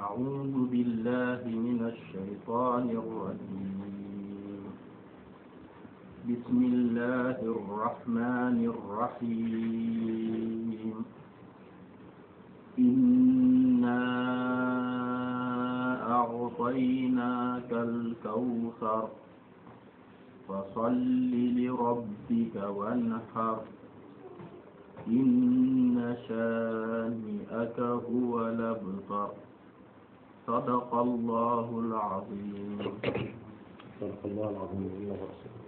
أعوذ بالله من الشيطان الرجيم بسم الله الرحمن الرحيم إنا أعطيناك الكوثر فصل لربك وانحر إن شانئك هو الأبتر صدق الله العظيم صدق الله العظيم الله ورسوله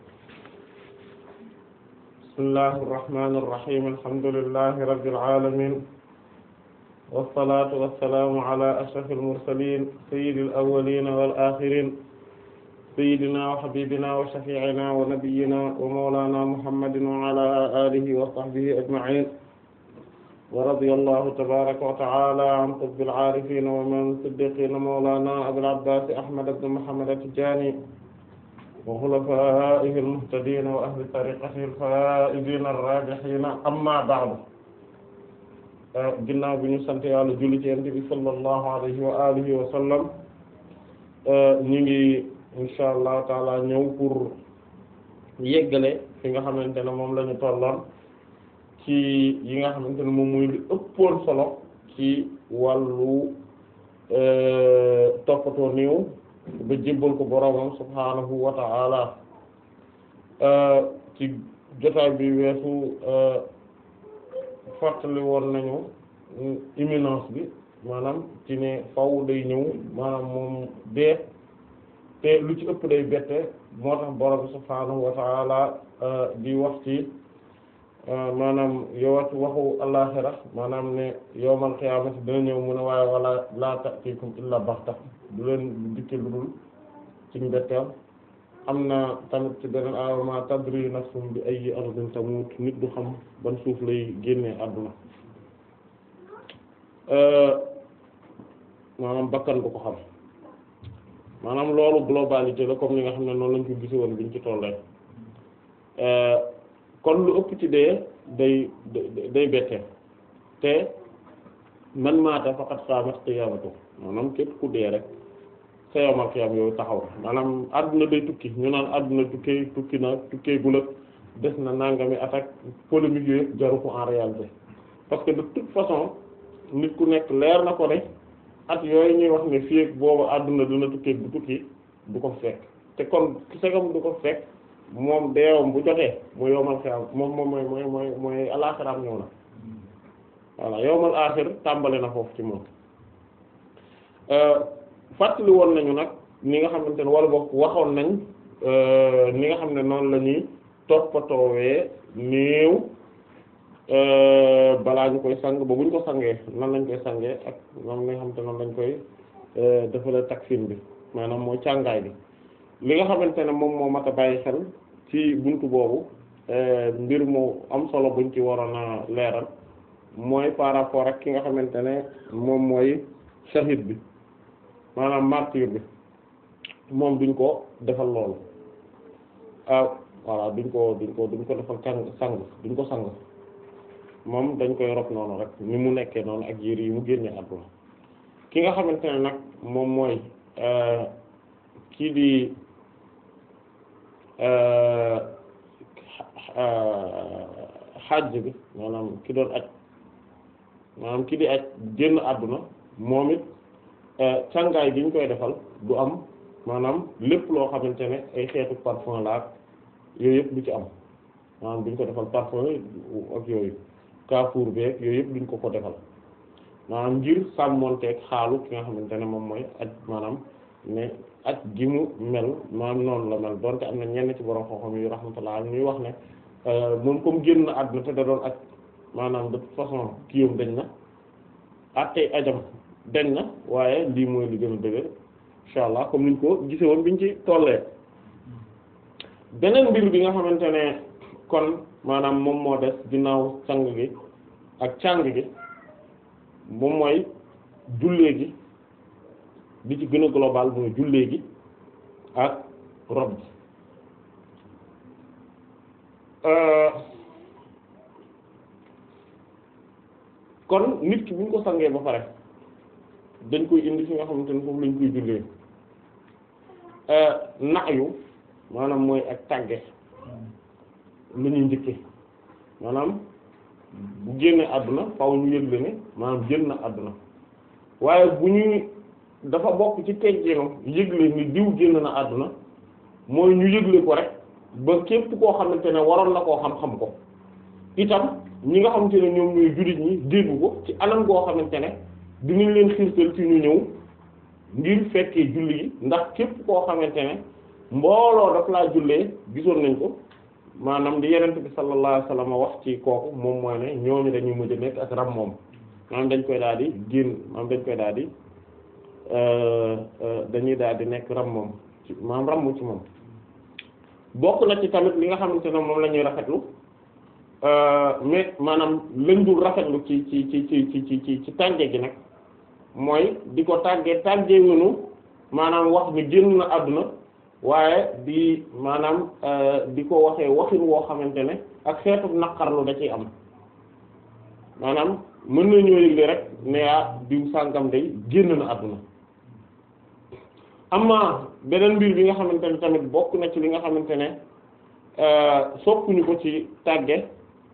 بسم الله الرحمن الرحيم الحمد لله رب العالمين والصلاة والسلام على أشرف المرسلين سيد الأولين والآخرين سيدنا وحبيبنا وشفيعنا ونبينا ومولانا محمد وعلى آله وصحبه أجمعين ورضي الله تبارك وتعالى عن قطب العارفين ومن صديقين مولانا أبي العباس أحمد بن محمد التجاني وخلفائه المهتدين وأهل طريقته الفائزين الراجحين أما بعد ginnaaw bi ñu sant Yàlla julli ci Yonent bi sallallahu alayhi wa alihi wa sallam ñu ngi insha allah taala ñëw pour yeggale fi nga xamante ne moom la ñu tolloon ci yi nga xamante ne moom muy li ëppoon solo ci wàllu toppatoo néew ba jébbal ko boroomam subhaanahu wa ta'ala ci jotaay bi weesu fàttali woon nañu imminence bi maanaam ci ne faw day ñëw maanaam moom dee te lu ci ëpp day bette moo tax borom subhaanahu wa ta'ala di wax ci maanaam yowat waxu àllaxira maanaam ne yowmal qiyaamati dina ñëw mu ne waaye wala laa ta'tikum illa baxta du leen dikke lu dul ci mbetteel am na tamit ci beneen aaya ma tadri nafsum bi ayyi ardin tamut nit du xam ban suuf lay génnee àdduna maanaam bakkan du ko xam maanaam loolu globalité la comme ni nga xam ne noonu lañ ko gise woon biñ ci tollee kon lu ëpp ci dee day day bette te man maata faqat qaamat qiyaamatu maanaam képp ku dee rek sa yawmal qiyaam yooyu taxaw maanaam àdduna day tukki ñu naan àdduna tukkee tukki na tukkee gulat des na nangami attaque polémique yooyu yëpp jaru ko en réalité parce que de toute façon nit ku nekk leer na ko ne at yooyu ñuy wax ne fii ak boobu àdduna dina tukkee bu tukki du ko fekk te kon segam du ko fekk moom deewam bu jotee mu yowmal xiyaam moom moom mooy mooy mooy mooy alaaxiraam ñëw na voilà yowmal aaxir tàmbali na foofu ci moom fàttali woon nañu nag ni nga xamante ne wala boog waxoon nañ ni nga xam ne noonu la ñuy toppatoowee néew balaa ñu koy sang ba buñ ko sangee nan lañ koy sangee ak moom li nga xamante noonu lañ koy defale takfin bi maanaam mooy càngaay bi li nga xamante ne moom moo mat a bàyyi xel ci buntu boobu mbir mu am solo buñ ci waroon a leeral mooy par rapport ak ki nga xamante ne moom mooy shahid bi maanaam martyr bi moom duñ ko defal loolu ah voilà duñ ko duñ ko duñ ko defal càng sang duñ ko sang moom dañ koy rob noonu rek ni mu nekkee noonu ak yére yi mu génnee àdduna ki nga xamante ne nag moom mooy kii di xajj bi maanaam ki doon aj maanaam ki di aj génn àdduna moom it càngaay gi ñu koy defal du am maanaam lépp loo xamante ne ay xeetu parfum la ak yooyu yëpp du ci am maanaam duñ ko defal parfum ak yooyu kaafuur beeg yooyu yëpp duñ ko ko defal maanaam ngir sàmmonteeg xaalu ki nga xamante ne moom mooy aj maanaam ne aj gi mu mel maanaam noonu la mel donte am na ñenn ci borom xam-xam yu rahmatullah ñuy wax ne moom comme génn na àdduna te da doon aj maanaam de toute façon kiyam dañ na attey ajam dañ na waaye lii mooy li gën a dëgër insha allah comme niñ ko gise woon biñ ci tollee beneen mbir bi nga xamante ne kon maanaam moom moo des ginnaaw sang gi ak càng gi moom mooy jullee gi bi ci gën a global mooy jullee gi ak rob gi kon nit ki bu ñu ko sangee ba pare dañ koy indi fi nga xamante ne foofu lañ koy jullee nayu maanaam mooy ak tàgge lu ñuy njëkke maanaam bu génne àdduna faw ñu yëgle ne maanaam génn na àdduna waaye bu ñuy dafa bokk ci tegginu yëgle ni diw génn na àdduna mooy ñu yëgle ko rek ba képp koo xamante ne waroon na koo xam-xam ko itam ñi nga xamante ne ñoom ñooy jullit ñi dégg ko ci anam goo xamante ne dinañ leen xiirtal ci ñu ñëw ngir fekkee julli gi ndax képp koo xamante ne mbooloo daf laa jullee gisoon nañ ko maanaam di yenent bi sallallahu alayhi wasallam wax ci kooku moom mooy ne ñooñu dañuy mujj nekk ak ram moom maanaam dañ koy daal di génn maanaam dañ koy daal di dañuy daal di nekk ram moom ci maanaam ramm ci moom bokk na ci tamit li nga xamante ne moom la ñuy rafetlu mais maanaam lañ dul rafetlu ci ci ci ci ci ci ci tànge gi nag mooy di ko tàggee tàggee wunu maanaam wax ni génn na àdduna waaye di maanaam di ko waxee waxin woo xamante ne ak xeetu naqarlu da ciy am maanaam mën nañoo yëgle rek ne yaa diw sàngam day génn na àdduna amma beneen mbir bi nga xamante ne tamit bokk na ci li nga xamante ne soppuñu ko ci tàgge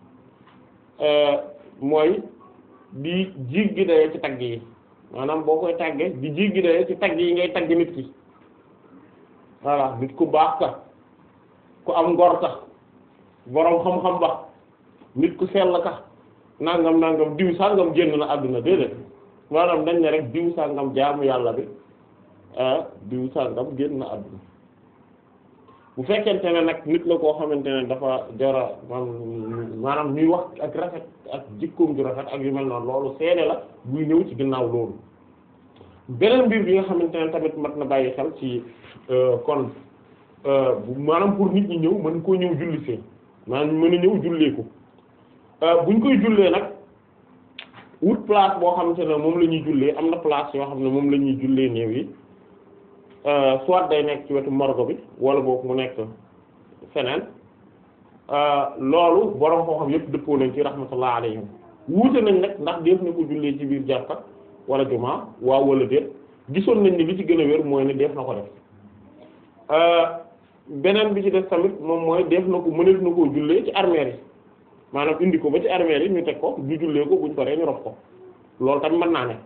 mooy di jiggi dayoo ci tagg yi maanaam boo koy tàgge di jiggi dayoo ci tagg yi ngay tagg nit ki voilà nit ku baax ka ku am ngor ka boroom xam-xam ba nit ku sell ka nangam nangam diw sàngam génn na àdduna déedéet maanaam dañ ne rek diw sàngam jaamu yàlla bi diw sàngam génn na àdduna bu fekkente ne nag nit la koo xamante ne dafa jara maanaam ñuy wax ak rafet ak jikkoom ju rafet ak yu mel noonu loolu seede la buy ñëw ci ginnaaw loolu beneen mbir bi nga xamante ne tamit mat na bàyyi xel ci kon maanaam pour nit ñi ñëw mën koo ñëw julli see maanaam mën a ñëw jullee ko buñ koy jullee nag wut place boo xamante ne moom la ñuy jullee am na place yoo xam ne moom la ñuy jullee néew yi soit day nekk ci wetu morgue bi wala boog mu nekk feneen loolu borom koo xam yëpp dëppoo nañ ci rahmatullah alayhim wuute nañ nag ndax def na ko jullee ci biir jàkka wala jumaa waaw wala déet gisoon nañ ni li ci gën a wér mooy ne def na ko def beneen bi ci def tamit moom mooy def na ko mëneef na koo jullee ci armeel yi maanaam indi ko ba ci armeel yi ñu teg ko ñu jullee ko buñ paree ñu rob ko loolu tamit mën naa ne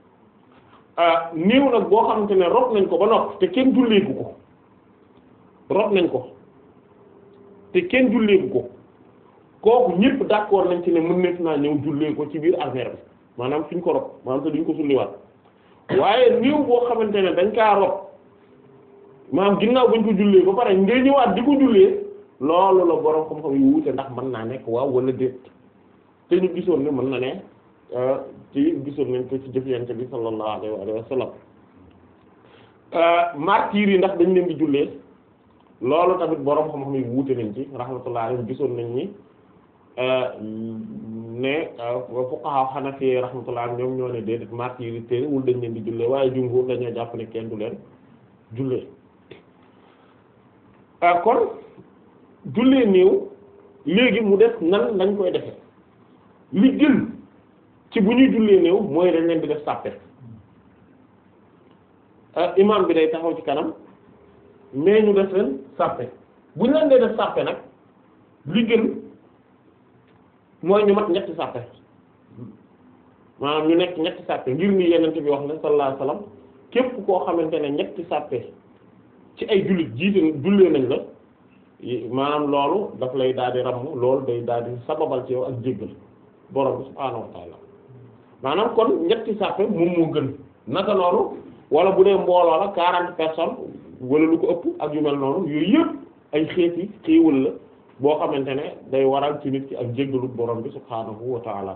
néew nag boo xamante ne rob nañ ko ba noppi te kenn julleeku ko rob nañ ko te kenn julleeku ko kooku ñëpp d'accord nañ ci ne mën nekk naa ñëw jullee ko ci biir armeel bi maanaam fi ñu ko rob maanaam te duñ ko sulliwaat waaye néew boo xamante ne dañ kaa rob maanaam ginnaaw bañ ko jullee ba pare ngay ñëwaat di ko jullee loolu la borom xam-xam yu wuute ndax mën naa nekk waaw wala déet te ñu gisoon ne mën na ne ci gisoon nañ ko ci jëflante bi sallallahu alayhi wa sallam martyrs yi ndax dañ leen di jullee loolu tamit borom xam-xam yu wuute nañ ci rahmatullahi alayhi gisoon nañ ni ne fuqaha hanafi rahmatullahi ñoom ñoo ne déedéet martyrs yi terewul dañ leen di jullee waaye jumhur dañoo jàpp ne kenn du leen jullee kon jullee néew léegi mu def nan lañ koy defe li gën ci bu ñuy jullee néew mooy dañ leen di def sàppe imam bi day taxaw ci kanam mais ñu def leen sàppe bu ñu leen dee def sàppe nag li gën mooy ñu mat ñetti sàppe maanaam ñu nekk ñetti sàppe ngir ni yenente bi wax ne sallallahu alayhi wasallam képp koo xamante ne ñetti sàppe ci ay jullit jiite jullee nañ la maanaam loolu daf lay daal di ramm loolu day daal di sababal ci yow ak jéggal borom bi subhaanahu wa taala maanaam kon ñetti sàppe moom moo gën naka noonu wala bu dee mbooloo la quarante personnes wala lu ko ëpp ak yu mel noonu yooyu yëpp ay xeeti xéewal la boo xamante ne day waral ci nit ki ak jéggalu borom bi subhaanahu wa taala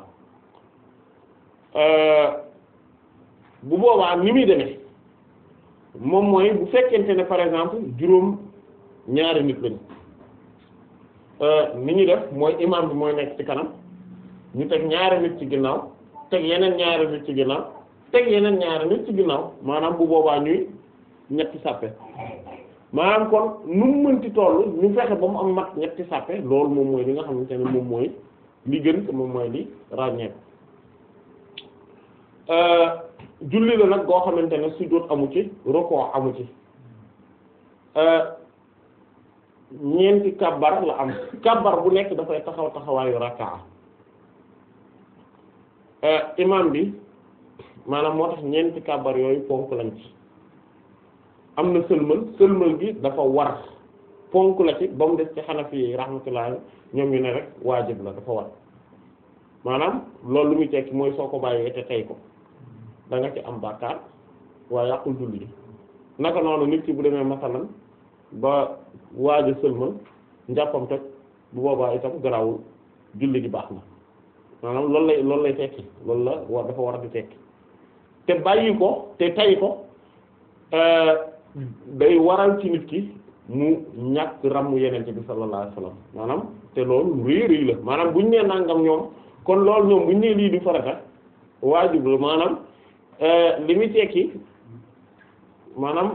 bu boobaa ni muy demee moom mooy bu fekkente ne par exemple juróom ñaari nit lañu ni ñu def mooy imam bi mooy nekk ci kanam ñu teg ñaari nit ci ginnaaw teg yeneen ñaari nit ci ginnaaw teg yeneen ñaari nit ci ginnaaw maanaam bu boobaa ñuy ñetti sàppe maanaam kon nu mu mënti toll ñu fexe ba mu am mat ñetti sàppe loolu moom mooy li nga xamante ne moom mooy li gën te moom mooy li ràññeeku julli la nag goo xamante ne sujjóot amu ci rukoo amu ci ñeenti kabbar la am kabbar bu nekk dafay taxaw taxawaayu rakkaa imam bi maanaam moo tax ñeenti kabbar yooyu ponk lañ ci am na sëlmal sëlmal gi dafa war ponk la ci ba mu des ci xanafi yi rahmatullah ñoom ñu ne rek waajib la dafa war maanaam loolu lu muy tekki mooy soo ko bàyyee te tey ko da nga ci am bàkkaar waaye yàqul julli gi naka noonu nit ki bu demee masalan ba waaj a sëlmal njàppam toj bu boobaa itam garawul julli gi baax na maanaam loolu lay loolu lay tekki loolu la war dafa war a di tekki te bàyyi ko te tay ko day waral ci nit ki mu ñàkk ràmm yenente bi sallallahu alayhi wasallam maanaam te loolu rëy rëy la maanaam buñ nee nangam ñoom kon loolu ñoom buñ nee lii du farata waajib la maanaam li muy tekki maanaam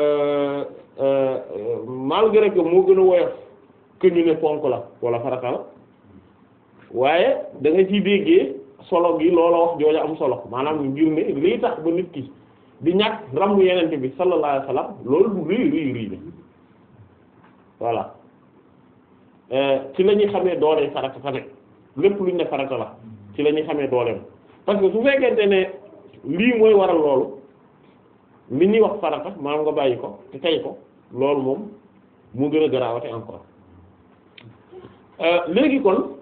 malgré que moo gën a woyof que ñu ne ponk la wala farata la waaye da nga ciy déggee solo gi loola wax jooja am solo maanaam ngir ne lii tax ba nit ki di ñàkk rammu yenente bi sallallahu alayhi wasallam loolu lu rëy rëy rëy la voilà ci la ñuy xamee doole farata fa nekk lépp luñ ne farata la ci la ñuy xamee dooleem parce que su fekkente ne lii mooy waral loolu li ñuy wax farata maanaam nga bàyyi ko te tey ko loolu moom mu gën a garaawate encore léegi kon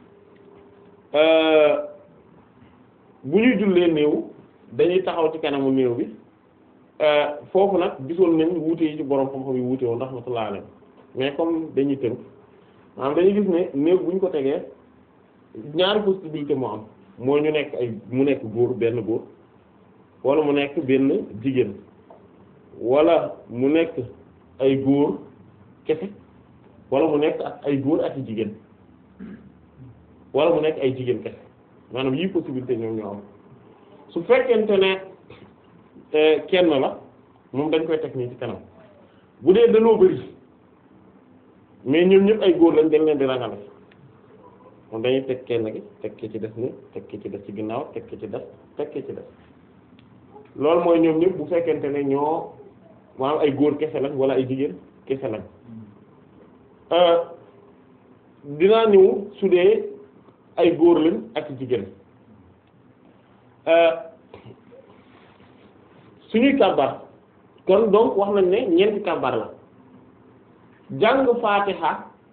bu ñuy jullee néew dañuy taxaw ci kanamu néew bi foofu nag gisoon nañ wuute yi ci borom xam-xam yi wuute woon rahmatullah alayhi mais comme dañuy tënk maanaam dañuy gis ne néew bu ñu ko tegee ñaari possibilité moo am moo ñu nekk ay mu nekk góor benn góor wala mu nekk benn jigéen wala mu nekk ay góor kese wala mu nekk ak ay góor ak jigéen wala mu nekk ay jigéen kese maanaam yii possibilité ñoom ñoo am su fekkente ne kenn la moom dañ koy teg nii ci kanam bu dee dañoo bari mais ñoom ñëpp ay góor lañ dañ leen di rangale moom dañuy teg kenn gi teg ki ci des ni teg ki ci des ci ginnaaw teg ki ci des teg ki ci des loolu mooy ñoom ñëpp bu fekkente ne ñoo maanaam ay góor kese lañ wala ay jigéen kese lañ dinaa ñëw su dee ay góor lañ ak jigéen suñuy kàbbar kon donc wax nañ ne ñeenti kàbbar la jàng faatiha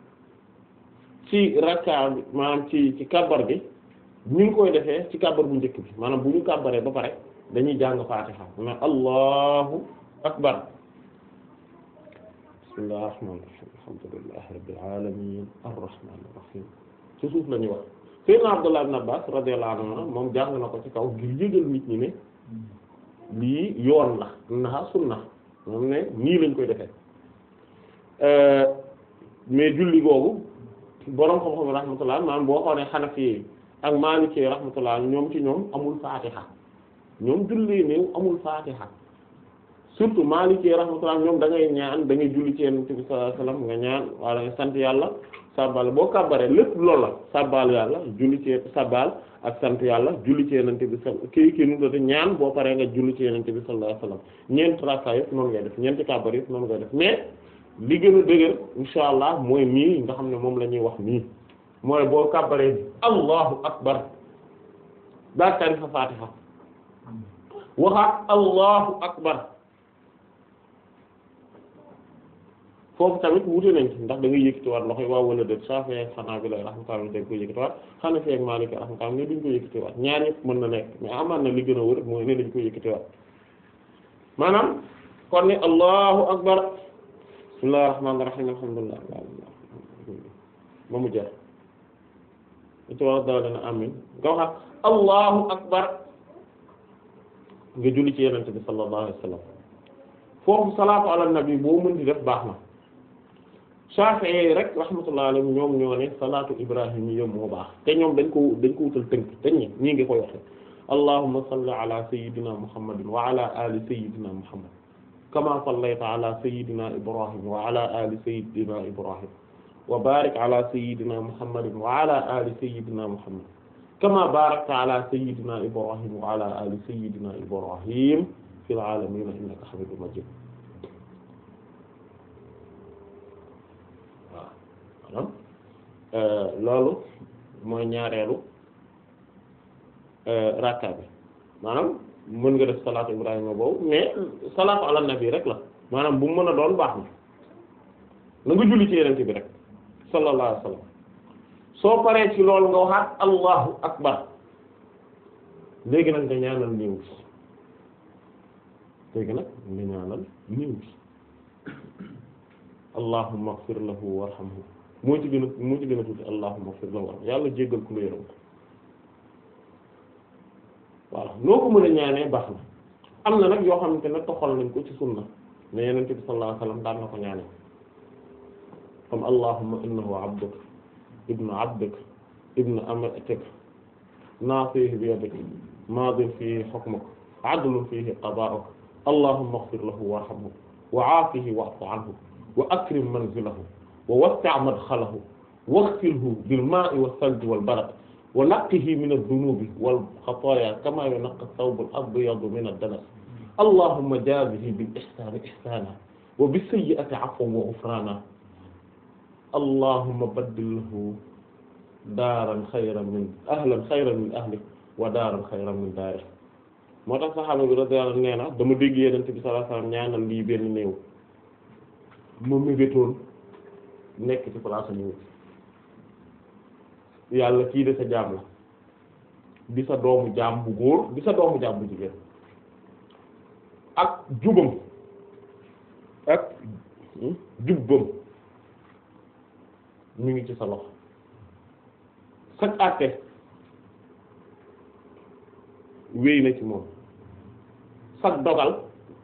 ci rakka bi maanaam ci ci kàbbar bi ñu ngi koy defee ci kàbbar bu njëkk bi maanaam bu ñu kàbbaree ba pare dañuy jàng faatiha na allahu akbar bismillahir rahmanir rahim alhamdulillahi rabbil alamin arrahmanir rahim ci suuf la ñuy wax sayyidna abdullah ibn abbas radiyallahu anhu moom jàng na ko ci kaw ngir yëgal nit ñi ne lii yoon la naha sunna moom ne nii lañ koy defee mais julli googu boroom xam-xam rahmatullah maanaam boo xoolee xanafi ak maliki rahmatullah ñoom ci ñoom amul faatiha ñoom julli néew amul faatiha surtout maliki rahmatullah ñoom da ngay ñaan da ngay julli ci yonent bi sallallahu alayhi wasallam nga ñaan wala nga sant yàlla sabbal boo kàbbaree lépp loolu la sabbal yàlla julli ci sabbal ak sant yàlla julli ci yonent bi sa kii kii nu doon ñaan boo paree nga julli ci yonent bi sallallahu alayhi wasallam ñeent rakka yëpp noonu ngay def ñeenti kàbbar yëpp noonu ngay def mais li gën a dëgër insha allah mooy nii nga xam ne moom la ñuy wax nii mooy boo kàbbaree allahu akbar daa tari fa fatiha waxaat allahu akbar foofu tamit wute nañ ci ndax da ngay yëkkatiwaat loxo yi waaw wala déet Shafi'i ak Hanabila rahmatullah dañ koy yëkkatiwaat Hanafi ak Maliki rahmatullah ne duñ ko yëkkatiwaat ñaar yëpp mën na nekk mais amaan na li gën a wër mooy ne dañ koy yëkkatiwaat maanaam kon ni allahu akbar bismillahir rahmanir rahim alhamdulillah ba mu jeex ci war daw dana amin nga waxaat allahu akbar nga julli ci yenente bi sallallahu alayhi wasallam foofu salaatu ala nabi boo mën di def baax na Shafi'i rek rahmatullahi alayhi ñoom ñoo ne salaatu ibrahim yi moo baax te ñoom dañ ko dañ ko wutal tënk dañ ñi ñii ngi koy waxe allahumma salli ala sayyidina muhammadin wa ala ali sayyidina muhammad kama sallayta ala sayyidina ibrahim wa ala ali sayyidina ibrahim wa barik ala sayyidina muhammadin wa ala ali sayyidina muhammad kama barakta ala sayyidina ibrahim wa ala ali sayyidina ibrahim fil alamin innaka hamidum majid waaw maanaam loolu mooy ñaareelu rakka bi maanaam mën nga def salaatu ibrahima boobu mais salaatu ala nabi rek la maanaam bu mu mën a doon baax na na nga julli ci yenente bi rek sallallahu alayhi wasallam soo paree ci loolu nga waxaat allahu akbar léegi nag nga ñaanal néew bi léegi nag nga ñaanal néew bi allahumma ighfir lahu warhamhu moo ci gën a moo ci gën a tuuti allahumma ighfir lahu warhamhu yàlla jéggal ku la yërëm ko voilà noo ko mën a ñaanee baax na am na nag yoo xamante ne toxal nañ ko ci sunna ne yenente bi sallallahu alayhi wasallam daan na ko ñaanee comme allahumma innahu abduka ibnu abdika ibnu amatik naasihi bi yadik maadin fihi hukmuka adlun fihi qadaa'uka allahumma ighfir lahu warhamhu wa aafihi wa'fu anhu wa akrim manzilahu wa wassi' madkhalahu waghsilhu bil maa'i was salji wal barad wa naqqihi min ad-dunubi wal khataaya kama yunqqa ath-thawbu al-abyadu min ad-danas allahumma jaazihi bil ihsaani ihsaanan wa bis sayyi'ati 'afwan wa ghufraanan allahumma baddil lahu daaran xayran min ahlan xayran min ahli wa daaran xayran min daari moo tax saxaaba bi radiyallahu anhu nee na dama dégg Yonent bi sallallahu alayhi wasallam ñaanal lii benn néew ma mébétoon nekk ci place néew yàlla kii de sa jaam la di sa doomu jaam bu góor di sa doomu jaam bu jigéen ak jubam ak jubbam mi ngi ci sa loxo sag àtte wéy na ci moom sag dogal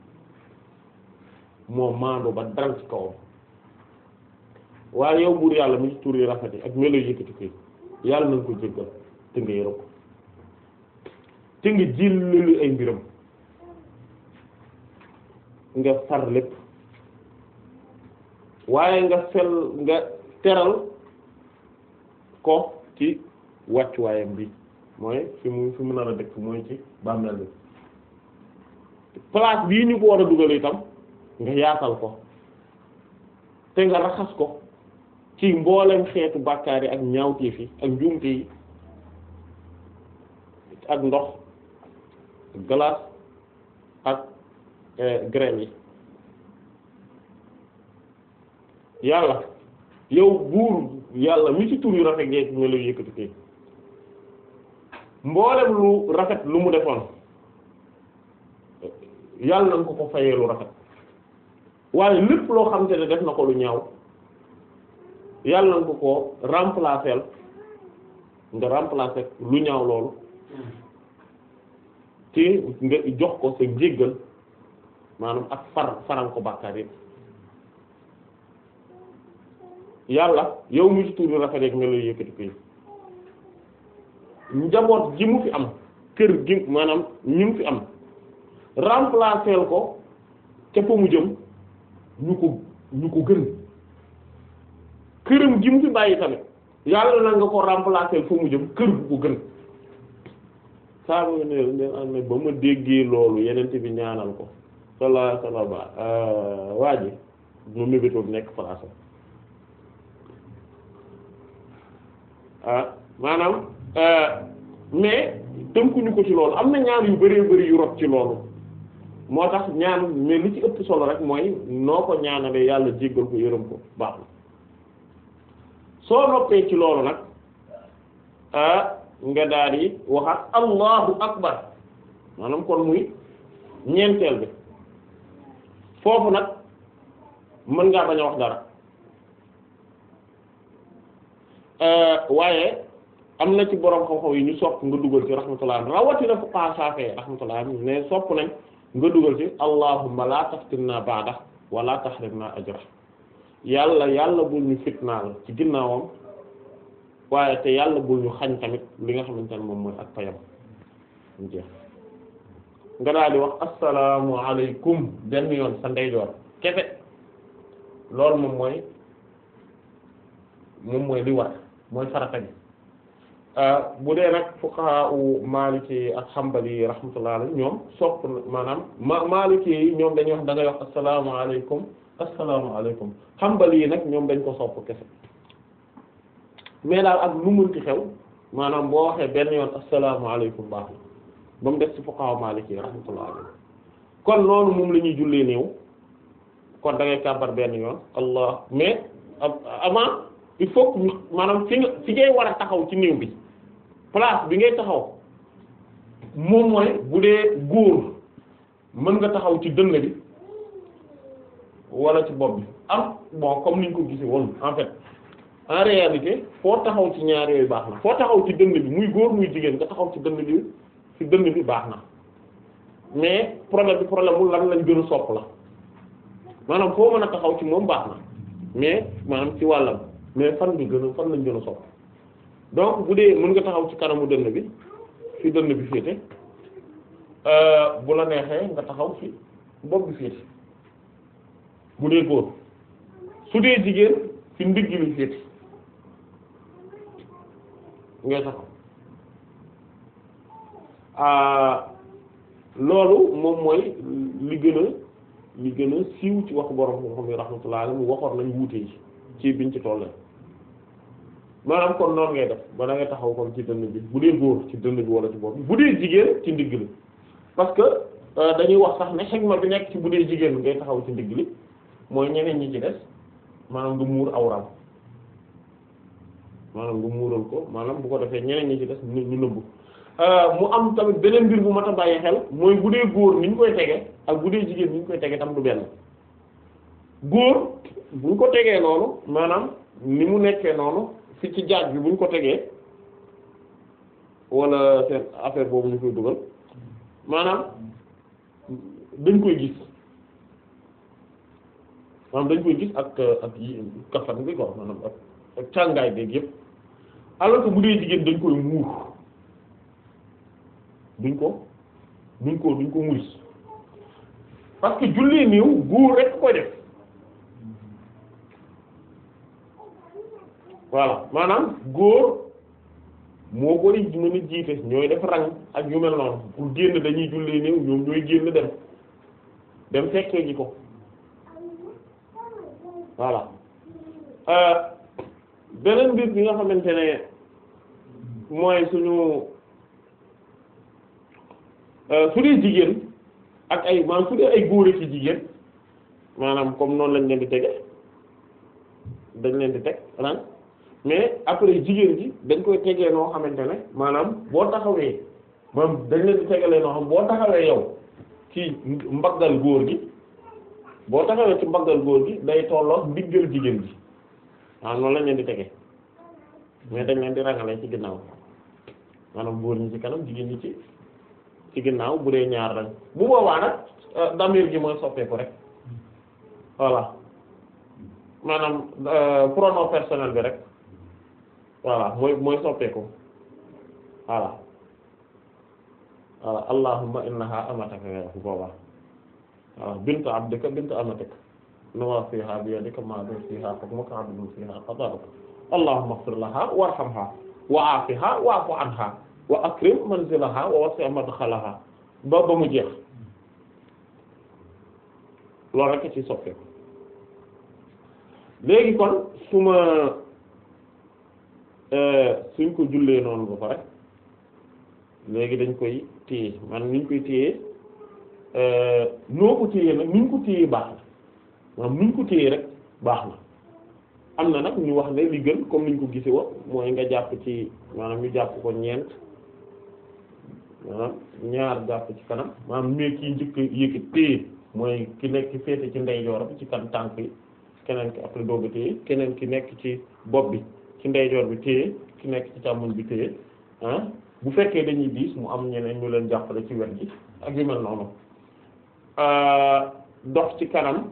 moo maandu ba dal ci kawam waaye yow buur yàlla mi ci tur yi rafet yi ak melo yëkkati koy yàlla nañ ko jéggal te nga yërëm ko te nga jëllalu ay mbiram nga far lépp waaye nga fel nga teral ko ci wàccuwaayam bi mooy fi mu fi mu nar a dëkk mooy ci bàmmeel bi place bii ñu ko war a dugal itam nga yaatal ko te nga raxas ko ci mboolem xeetu bàkkaar yi ak ñaawteef yi ak njuumte yi ak ndox glace ak graine yi yàlla yow buur yàlla mi ci tur yu rafet yeeg ñu la yëkkati kay mboolem lu rafet lu mu defoon yàlla nañ ko ko fayee lu rafet waaye lépp loo xamante ne def na ko lu ñaaw yàlla nañ ko ko remplacer nga remplacer lu ñaaw loolu te nga jox ko sa jéggal maanaam ak far faral ko bàkkaar yépp yàlla yow mu ci tuuri rafet rek nga lay yëkkati koy njaboot ji mu fi am kër gi maanaam ñi mu fi am remplacer ko ca fa mu jëm ñu ko ñu ko gën këram gi mu fi bàyyi tamit yàlla na nga ko remplacer fa mu jëm kër gu ko gën saa ma ne leen am ne ba ma déggee loolu yenente bi ñaanal ko sallallahu alayhi wasallam waa ji mu mébétoon nekk place ah maanaam mais tënkuñu ko ci loolu am na ñaan yu bëree bëri yu rot ci loolu moo tax ñaan mais li ci ëpp solo rek mooy noo ko ñaanalee yàlla jéggal ko yërëm ko baax na soo noppee ci loolu nag ah nga daal di waxaat allahu akbar maanaam kon muy ñeenteel bi foofu nag mën ngaa bañ a wax dara waaye am na ci borom xam-xam yi ñu sopp nga dugal ci rahmatullah rawatina fuqaha Shafi'i rahmatullah ne sopp nañ nga dugal ci allahumma la taftinna ba'da wa la tahrimna ajra yàlla yàlla bul ñu fitnaal ci ginnaawam waaye te yàlla bul ñu xañ tamit li nga xamante ne moom mooy ak payam mu jeex nga daal di wax assalaamu alaykum benn yoon sa ndeyjoor kese loolu moom mooy moom mooy li war mooy farata bi bu dee nag fuqaha u maliki ak hanbali rahmatullah alayhi ñoom sopp maanaam ma maliki yi ñoom dañuy wax da ngay wax asalaamaaleykum asalaamaaleykum hanbali yi nag ñoom dañ ko sopp kese mais daal ak lu mënti xew maanaam boo waxee benn yoon asalaamaaleykum baax na ba mu def ci fuqaha maliki rahmatullah alayhi kon noonu moom la ñuy jullee néew kon da ngay kàbbar benn yoon allah mais avant il faut que ñu maanaam fi nga fi ngay war a taxaw ci néew bi place bi ngay taxaw moom mooy bu dee góor mën nga taxaw ci dënn bi wala ci bopp bi am bon comme niñ ko gisee woon en fait en réalité foo taxaw ci ñaar yooyu baax na foo taxaw ci dënn bi muy góor muy jigéen nga taxaw ci dënn bi ci dënn bi baax na mais problème bi problème mu lan lañ gën a sopp la maanaam foo mën a taxaw ci moom baax na mais maanaam ci wàllam mais fan bi gën a fan lañ gën a sopp donc bu dee mën nga taxaw ci kanamu dënn bi fi dënn bi féete bu la neexee nga taxaw fi bopp bi féete bu dee góor su dee jigéen fi ndigg bi féete ngay taxaw loolu moom mooy li gën a li gën a siiw ci waxu borom moo xam ne rahmatullah alayhi mu waxoon nañ wuute yi ci biñ ci tollee maanaam kon noonu ngay def ba da ngay taxaw kon ci dënn bi bu dee góor ci dënn bi wala ci bopp bi bu dee jigéen ci ndigg li parce que dañuy wax sax ne xegma bi nekk ci bu dee jigéen ngay taxaw ci ndigg li mooy ñeneen ñi ci des maanaam nga muur awram maanaam nga muural ko maanaam bu ko defee ñeneen ñi ci des ñu ñu nëbbu mu am tamit beneen mbir bu mat a bàyyi xel mooy bu dee góor ni ñu koy tege ak bu dee jigéen ni ñu koy tege tam du benn góor bu ñu ko tegee noonu maanaam ni mu nekkee noonu fi ci jaaj bi bu ñu ko tegee wala seen affaire boobu ñu koy dugal maanaam dañ koy gis maanaam dañ koy gis ak ak yi kafan bi ko maanaam ak ak càngaay beeg yépp alors que bu dee jigéen dañ koy muur duñ ko duñ ko duñ ko muris parce que jullee néew góor rek koy def voilà maanaam góor moo ko di mën a jiite ñooy def rang ak yu mel noonu pour génn dañuy jullee néew ñoom ñooy génn dem dem fekkee ji ko voilà beneen mbir bi nga xamante ne mooy suñu su dee jigéen ak ay maanaam su dee ay góor ci jigéen maanaam comme noonu lañ leen di tege dañ leen di teg rang mais après jigéen ji dañ koy tegee noo xamante ne maanaam boo taxawee maanaam dañ leen di tegalee noo xam boo taxawee yow ci mbaggal góor gi boo taxawee ci mbaggal góor gi day tolloo ndiggal jigéen ji waaw noonu lañ leen di tege mais dañ leen di rangalee ci ginnaaw maanaam góor ñi ci kanam jigéen ñi ci ci ginnaaw bu dee ñaar lañ bu boobaa nag damir gi mooy soppeeku rek voilà maanaam pronom personnel bi rek voilà mooy mooy soppeeku voilà voilà allahumma innaha amataka nga bu boobaa voilà bint abdika bint amatika nawasiha bi yadika madin fiha hukmuka adlun fiha qada'uka allahumma ighfir laha warhamha wa afiha wa'fu anha wa akrim manzilaha wa wasi' madkhalaha ba ba mu jeex loolu rek ci soppeeku léegi kon su ma suñ ko jullee noonu ba pare léegi dañ koy téye man niñ koy téye noo ko téye nag niñ ko téye baax na maanaam niñ ko téye rek baax na am na nag ñu wax ne li gën comme niñ ko gise wa mooy nga jàpp ci maanaam ñu jàpp ko ñeent maanaam ñaar jàpp ci kanam maanaam mais kii njëkk yëkkati téye mooy ki nekk féete ci ndeyjoor bi ci kan tànk yi keneen ki après dooga téye keneen ki nekk ci bopp bi ci ndeyjoor bi téye ki nekk ci càmmoñ bi téye ah bu fekkee dañuy diis mu am ñeneen ñu leen jàppale ci wet gi ak yu mel noonu dox ci kanam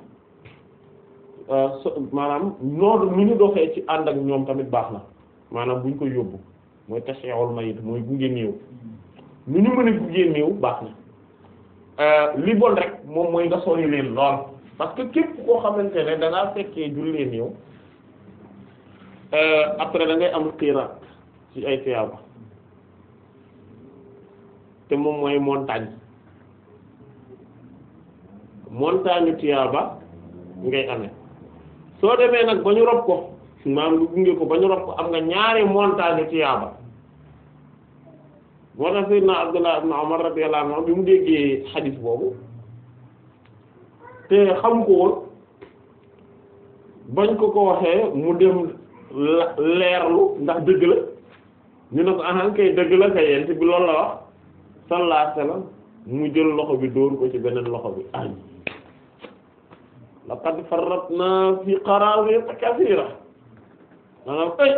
maanaam noonu nu ñu doxee ci ànd ak ñoom tamit baax na maanaam buñ koy yóbbu mooy tashyi'ul mayit mooy gunge néew nu ñu mën a gunge néew baax na li bon rek moom mooy nga sori leen lool parce que képp koo xamante ne da ngaa fekkee jullee néew après da ngay am xiiraat ci ay tiyaaba te moom mooy montagne montagne tiyaaba ngay amee soo demee nag ba ñu rob ko maam lu gunge ko ba ñu rob ko am nga ñaari montagne tiyaaba moo tax sayyidna Abdullah ibn Umar radiyallahu anhu bi mu déggee xadiis boobu te xam ko woon bañ ko ko waxee mu dem leerlu ndax dëgg la ñu ne ko ahan kay dëgg la kay yent bi loolu la wax sallallahu alayhi wasallam mu jël loxo bi dóor ko ci beneen loxo bi ay laqad farratna fi qarawit kathira maanaam ay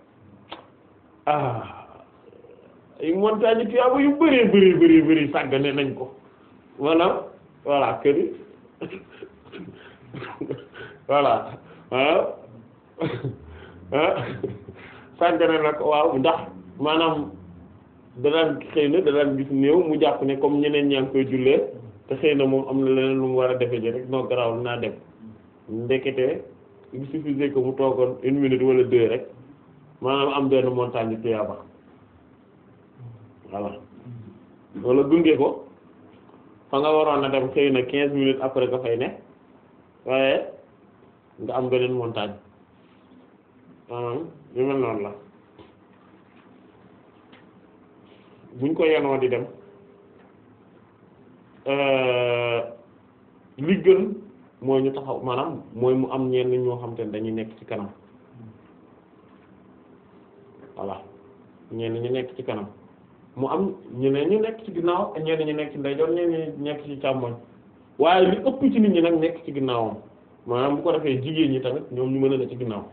ah ay montagne tiyaaba yu bëree bëri bëri bëri sàggane nañ ko maanaam voilà kër yi voilà ah ah sàggane na ko waaw ndax maanaam danaan xëy na danaan gis néew mu jàpp ne comme ñeneen ñaa ngi koy jullee te xëy na moom am na leneen lu mu war a defe ji rek noo garaawul naa dem ndekete il suffisait que mu toogoon une minute wala deux rek maanaam am benn montagne tuyaaba voilà wala gunge ko fa nga waroon a dem xëy na quinze minutes après nga fay ne waaye nga am beneen montagne maanaam yu mel noonu la buñ ko yenoo di dem li gën mooy ñu taxaw maanaam mooy mu am ñenn ñoo xam te ne dañuy nekk ci kanam voilà ñenn ñu nekk ci kanam mu am ñeneen ñu nekk ci ginnaaw ak ñenn ñu nekk ci ndeyjoor ñenn ñu nekk ci càmmoñ waaye li ëpp ci nit ñi nag nekk ci ginnaawam maanaam bu ko defee jigéen ñi tamit ñoom ñu mën a ne ci ginnaaw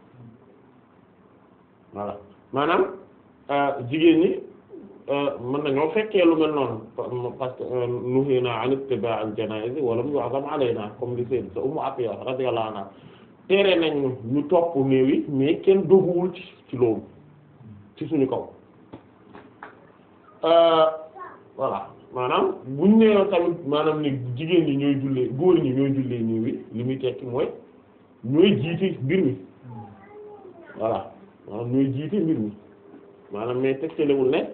voilà maanaam jigéen ñi mën nañoo fekkee lu mel noonu parce que nuhina an ittiba' al janaiz wa lam yu'zam alayna comme li sayyid sa Ummu Atiya radiyallahu anha tere nañ ñu topp néew yi mais kenn doguwul ci ci loolu ci suñu kaw voilà maanaam buñ nee tamit maanaam ni jigéen ñi ñooy jullee góor ñi ñooy jullee néew yi li muy tekki mooy ñooy jiite mbir mi voilà maanaam ñooy jiite mbir mi maanaam mais tegtalewul ne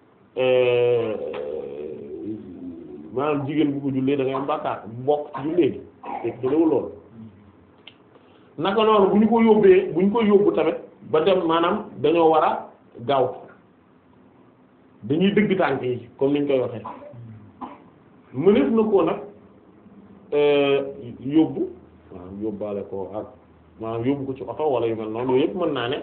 maanaam jigéen bu ko jullee da ngay am bàkkaar bokk ci jullee gi tegtalewul loolu naka noonu bu ñu ko yóbbee bu ñu ko yóbbu tamit ba dem maanaam dañoo war a gaaw dañuy dëgg tànk yi comme niñ koy waxee mëneef na koo nag yóbbu maanaam yóbbaale ko ak maanaam yóbbu ko ci oto wala yu mel noonu yooyu yëpp mën naa ne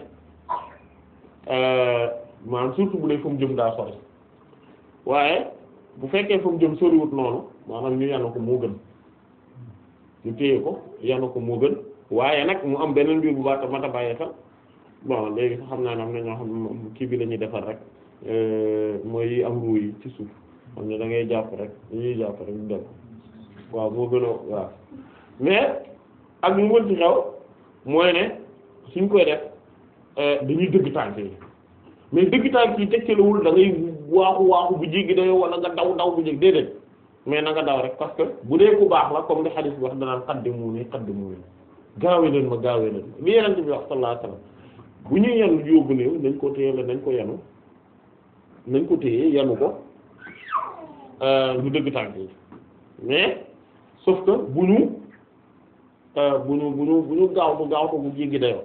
maanaam surtout bu dee fa mu jëm daa sori waaye bu fekkee fa mu jëm soriwut noonu maanaam ñu yanu ko moo gën ñu téye ko yanu ko moo gën waaye nag mu am beneen mbir bu baax tamit a bàyyi xel bon léegi sax xam naa ne am na ñoo xam ne kii bi la ñuy defar rek mooy yi am ruu yi ci suuf xam ne da ngay jàpp rek dañuy jàpp rek dem waaw moo gën a waaw mais ak mu mën ci xew mooy ne suñ koy def dañuy dëgg tànk yi mais dëgg tànk yi tegtalewul da ngay waaxu waaxu bu jéggi dayoo wala nga daw daw bu jéggi déedéet mais na nga daw rek parce que bu dee ku baax la comme li hadith bi wax danaan qaddimuuni qaddimuuni gaawee leen ma gaawee leen li yeneen bi wax sallallahu alayhi wasallam bu ñuy yenu yóbbu néew nañ ko téye la nañ ko yenu nañ ko téye yenu ko ñu dëgg tànk yi mais sauf que bu ñu bu ñu bu ñu bu ñu gaaw bu gaaw ko bu jéggi dayoo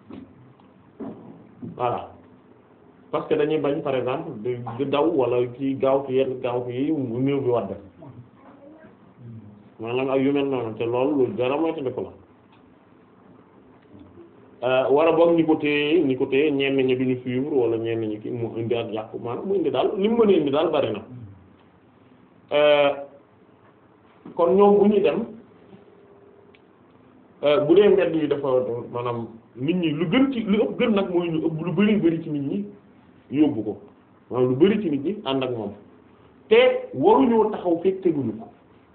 voilà parce que dañuy bañ par exemple di daw wala ci gaaw ci yenn gaaw yi mu néew bi wadd maanaam ak yu mel noonu te loolu lu dara moytandiku la war a boog ñi ko téye ñi ko téye ñenn ñi duñu suivre wala ñenn ñi ki mu indi ak yàqu maanaam mu indi daal li mu mën a indi daal bari na kon ñoom bu ñuy dem bu dee mbedd yi dafa maanaam nit ñi lu gën ci lu ëpp gën nag mooy ñu ëpp lu bari bari ci nit ñi yóbbu ko maanaam lu bari ci nit ñi ànd ak moom te waruñoo taxaw fekk teguñu ko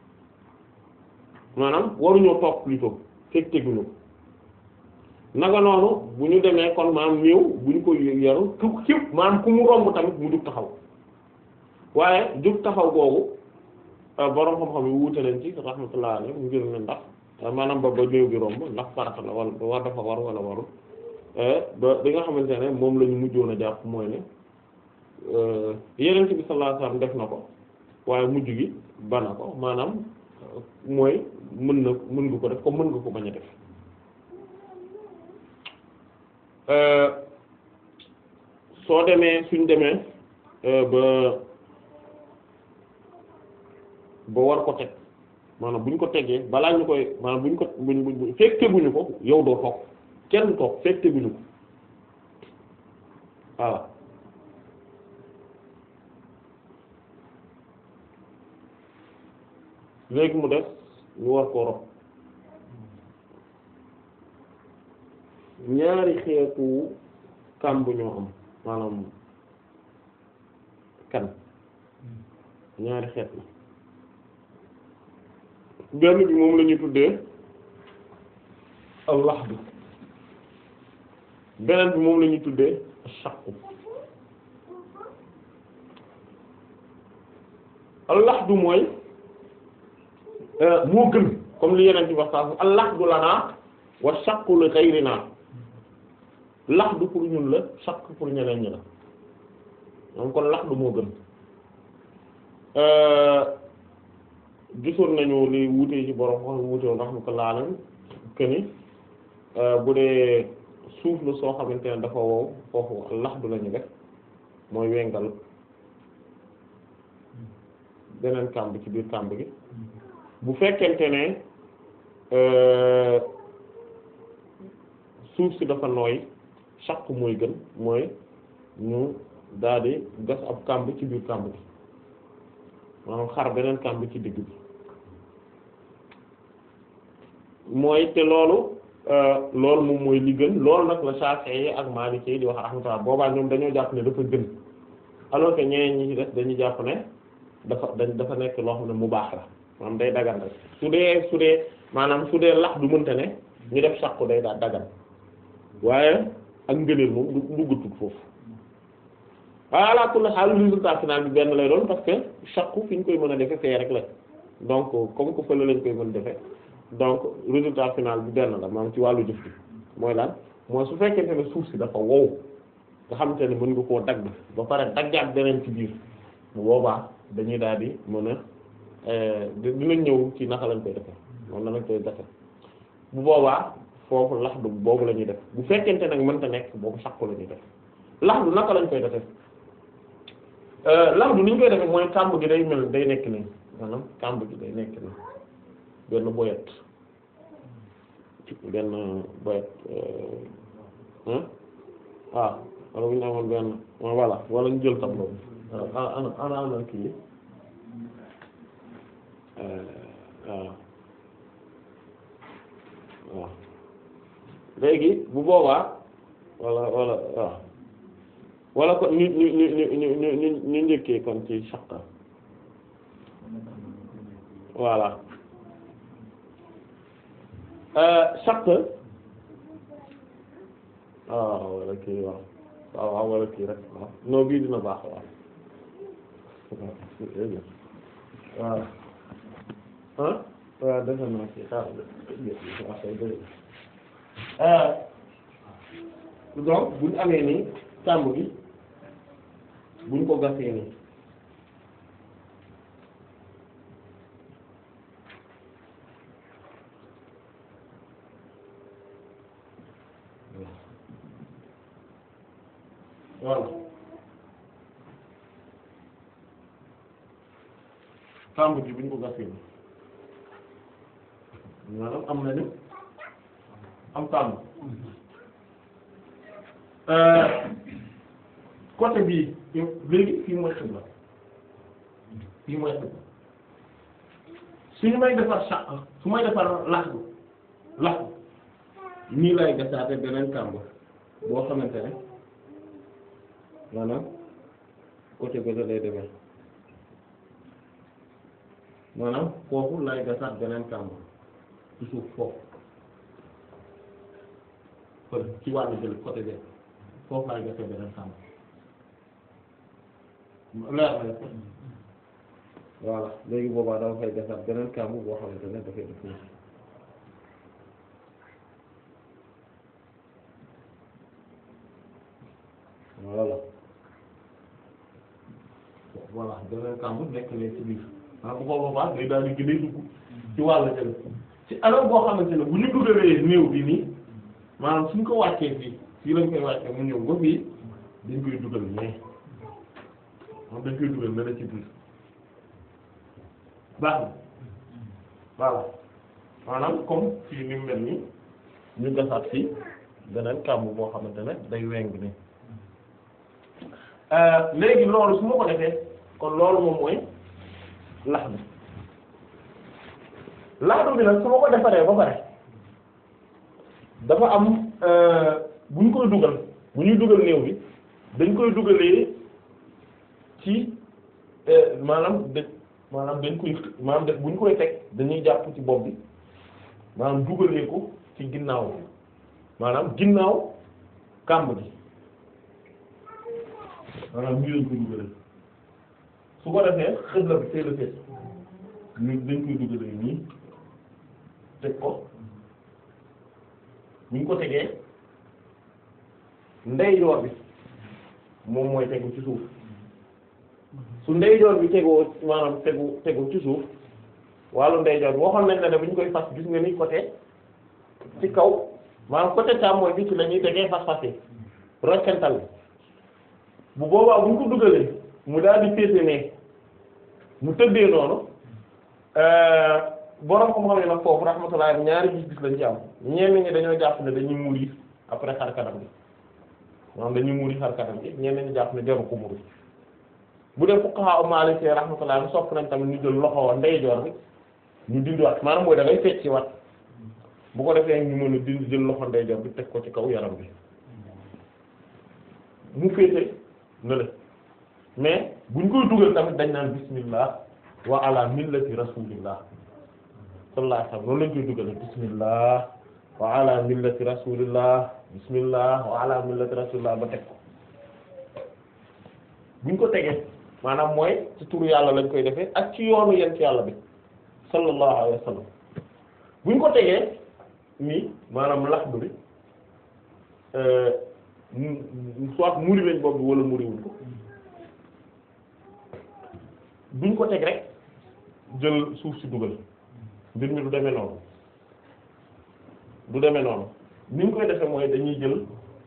maanaam waruñoo toog plutôt fekk teguñu ko naka noonu bu ñu demee kon maanaam néew bu ñu ko yaru ku képp maanaam ku mu romb tamit mu jug taxaw waaye jug taxaw googu borom xam-xam yi wuute nañ ci rahmatullah alayhi mu ngir ne ndax maanaam ba ba néew bi romb ndax farata la wala war dafa war wala warul ba bi nga xamante ne moom la ñu mujjoon a jàpp mooy ne yeneen bi sallallahu alayhi wasallam def na ko waaye mujj gi bana ko maanaam mooy mën na mën nga ko def ko mën nga ko bañ a def soo demee suñ demee ba ba war ko teg maanaam buñ ko tegee balaa ñu koy maanaam buñ ko buñ buñ fekk teguñu ko yow doo toog kenn toog fekk teguñu ko voilà léegi mu def ñu war koo rob ñaari xeetu kàmb ñoo am maanaam kan ñaari xeet la benn bi moom la ñuy tuddee al-lahd beneen bi moom la ñuy tuddee shaqu al-lahd mooy moo gën comme li yeneen ci wax saa al-lahdu lanaa wa shaqu li ghayrinaa lahdu pour ñun la shaq pour ñeneen ñi la moom kon lahdu moo gën gisoon nañu li wuute ci borom wax wuute woon rahmatullah alayhi que ni bu dee suuf la soo xamante ne dafa wow foofu lahdu lañu def mooy wengal beneen kàmb ci biir kàmb gi bu fekkente ne suuf si dafa nooy chaque mooy gën mooy ñu daal di gas ab kàmb ci biir kàmb gi maanaam xar beneen kàmb ci digg bi mooy te loolu loolu moom mooy li gën loolu nag la Shafi'i yi ak Maliki yi di wax rahmatullah boobaa ñoom dañoo jàpp ne dafa gën alors que ñeneen ñi ci des dañu jàpp ne dafa dañ dafa nekk loo xam ne mu baax la maanaam day dagan rek su dee su dee maanaam su dee lax du mënta ne ñu def sàqu day daal dagan waaye ak ngëneel moom du duggatut foofu waaye ala kulli xaal résultat final bi benn lay doon parce que sàqu fi ñu koy mën a defe fee rek la donc comme que fële lañ koy mën defe donc résultat final bi benn la maanaam ci wàllu jëf bi mooy lan mooy su fekkente ne suuf si dafa wow nga xamante ne mën nga koo dagg ba pare daggaat beneen ci biir bu boobaa dañuy daal di mën a dinañ ñëw ci naka lañ koy defe noonu lañ koy defe bu boobaa foofu laxdu boobu la ñuy def bu fekkente nag mënta nekk boobu sàkku la ñuy def laxdu naka lañ koy defe laxdu ni ñu koy defe mooy kàmb gi day mel day nekk nii maanaam kàmb gi day nekk nii benn boyet benn boyet waaw wala bu ñu amoon benn voilà wala ñu jël tableau bi ana ana ana kii waaw waaw léegi bu boobaa wala wala waaw wala kon ñu ñu ñu ñu ñu ñu ñu ñu njëkkee kon ci shaqa voilà shaqa waaw wala kii waaw waaw waaw wala kii rek waaw non bii dina baax waaw waaw ah waaw defe naa ci xaaral donc buñ amee nii kàmb gi buñ ko gasee nii voilà kàmb gi buñ ko gasee nii maanaam am nañu am kàmb côté bii léegi fii mooy xibla fii mooy xibla suñu may defar sàq su may defar laxdu laxdu nii lay gasaate beneen kàmb boo xamante ne maanaam côté bële lay demee maanaam foofu lay gasaat beneen kàmb ci suuf foofu kon ci wàllu jël côté bi foofu laay gasee beneen kàmb leer na voilà léegi boobaa dama fay gasaat beneen kàmb boo xamante ne dafay def nii voilà voilà beneen kàmb nekk ne ci biir ah bu ko boobaa day daal di gën a dugg ci wàllu jële ci anam boo xamante ne bu ñu dugalee néew bi nii maanaam suñ ko wàccee fii fii lañ koy wàccee mu ñëw ba fii dañ koy dugal mais moom dañ koy dugal ne la ci biir baax na voilà maanaam comme fii ni mu mel nii ñu gasaat fii beneen kàmb boo xamante ne day weng ni léegi loolu su ma ko defee kon loolu moom mooy lax bi laxdu bi nag su ma ko defaree ba pare dafa am bu ñu koy dugal bu ñuy dugal néew bi dañ koy dugalee ci maanaam dë maanaam dañ koy maanaam def bu ñu koy teg dañuy jàpp ci bopp bi maanaam dugalee ko ci ginnaaw bi maanaam ginnaaw kàmb gi maanaam ñu lañ koy dugalee su ko defee xëy la bi teel a fees ñu dañ koy dugalee nii teg ko bu ñu ko tegee ndeyjoor bi moom mooy tegu ci suuf su ndeyjoor bi tegoo maanaam tegu tegu ci suuf wàllu ndeyjoor bi waxoon nañ la ne bu ñu koy fas gis nga ni côté ci kaw maanaam côté càmmooñ bi ci la ñuy tegee fas-fas yi roccantal bi bu boobaa bu ñu ko dugalee mu daal di féete ne mu tëddee noonu borom ko xam ne nag foofu rahmatullah ñaari gis-gis lañ ci am ñenn ñi dañoo jàpp ne dañuy muuri après xar kanam bi maanaam dañuy muuri xar kanam bi ñenn ñi jàpp ne jaru ko muuri bu dee fuqaha Maliki rahmatullah sopp nañ tamit ñu jël loxo ndeyjoor bi ñu dindiwaat maanaam mooy da ngay fecci wat bu ko defee ñu mën a dindi jël loxo ndeyjoor bi teg ko ci kaw yaram bi mu féete na la mais buñ koy dugal tamit dañ naan bismillah wa ala millati rasulillah sallallahu alayhi wasallam noonu lañ koy dugale bismillah wa ala millati rasulillah bismillah wa ala millati rasulillah ba teg ko buñ ko tegee maanaam mooy ci turu yàlla lañ koy defee ak ci yoonu yent yàlla bi sallallahu alayhi wasallam buñ ko tegee nii maanaam laxdu bi soit muri lañ bopp bi wala muri wuñ ko duñ ko teg rek jël suuf si dugal mbir mi du demee noonu du demee noonu ni ñu koy defee mooy dañuy jël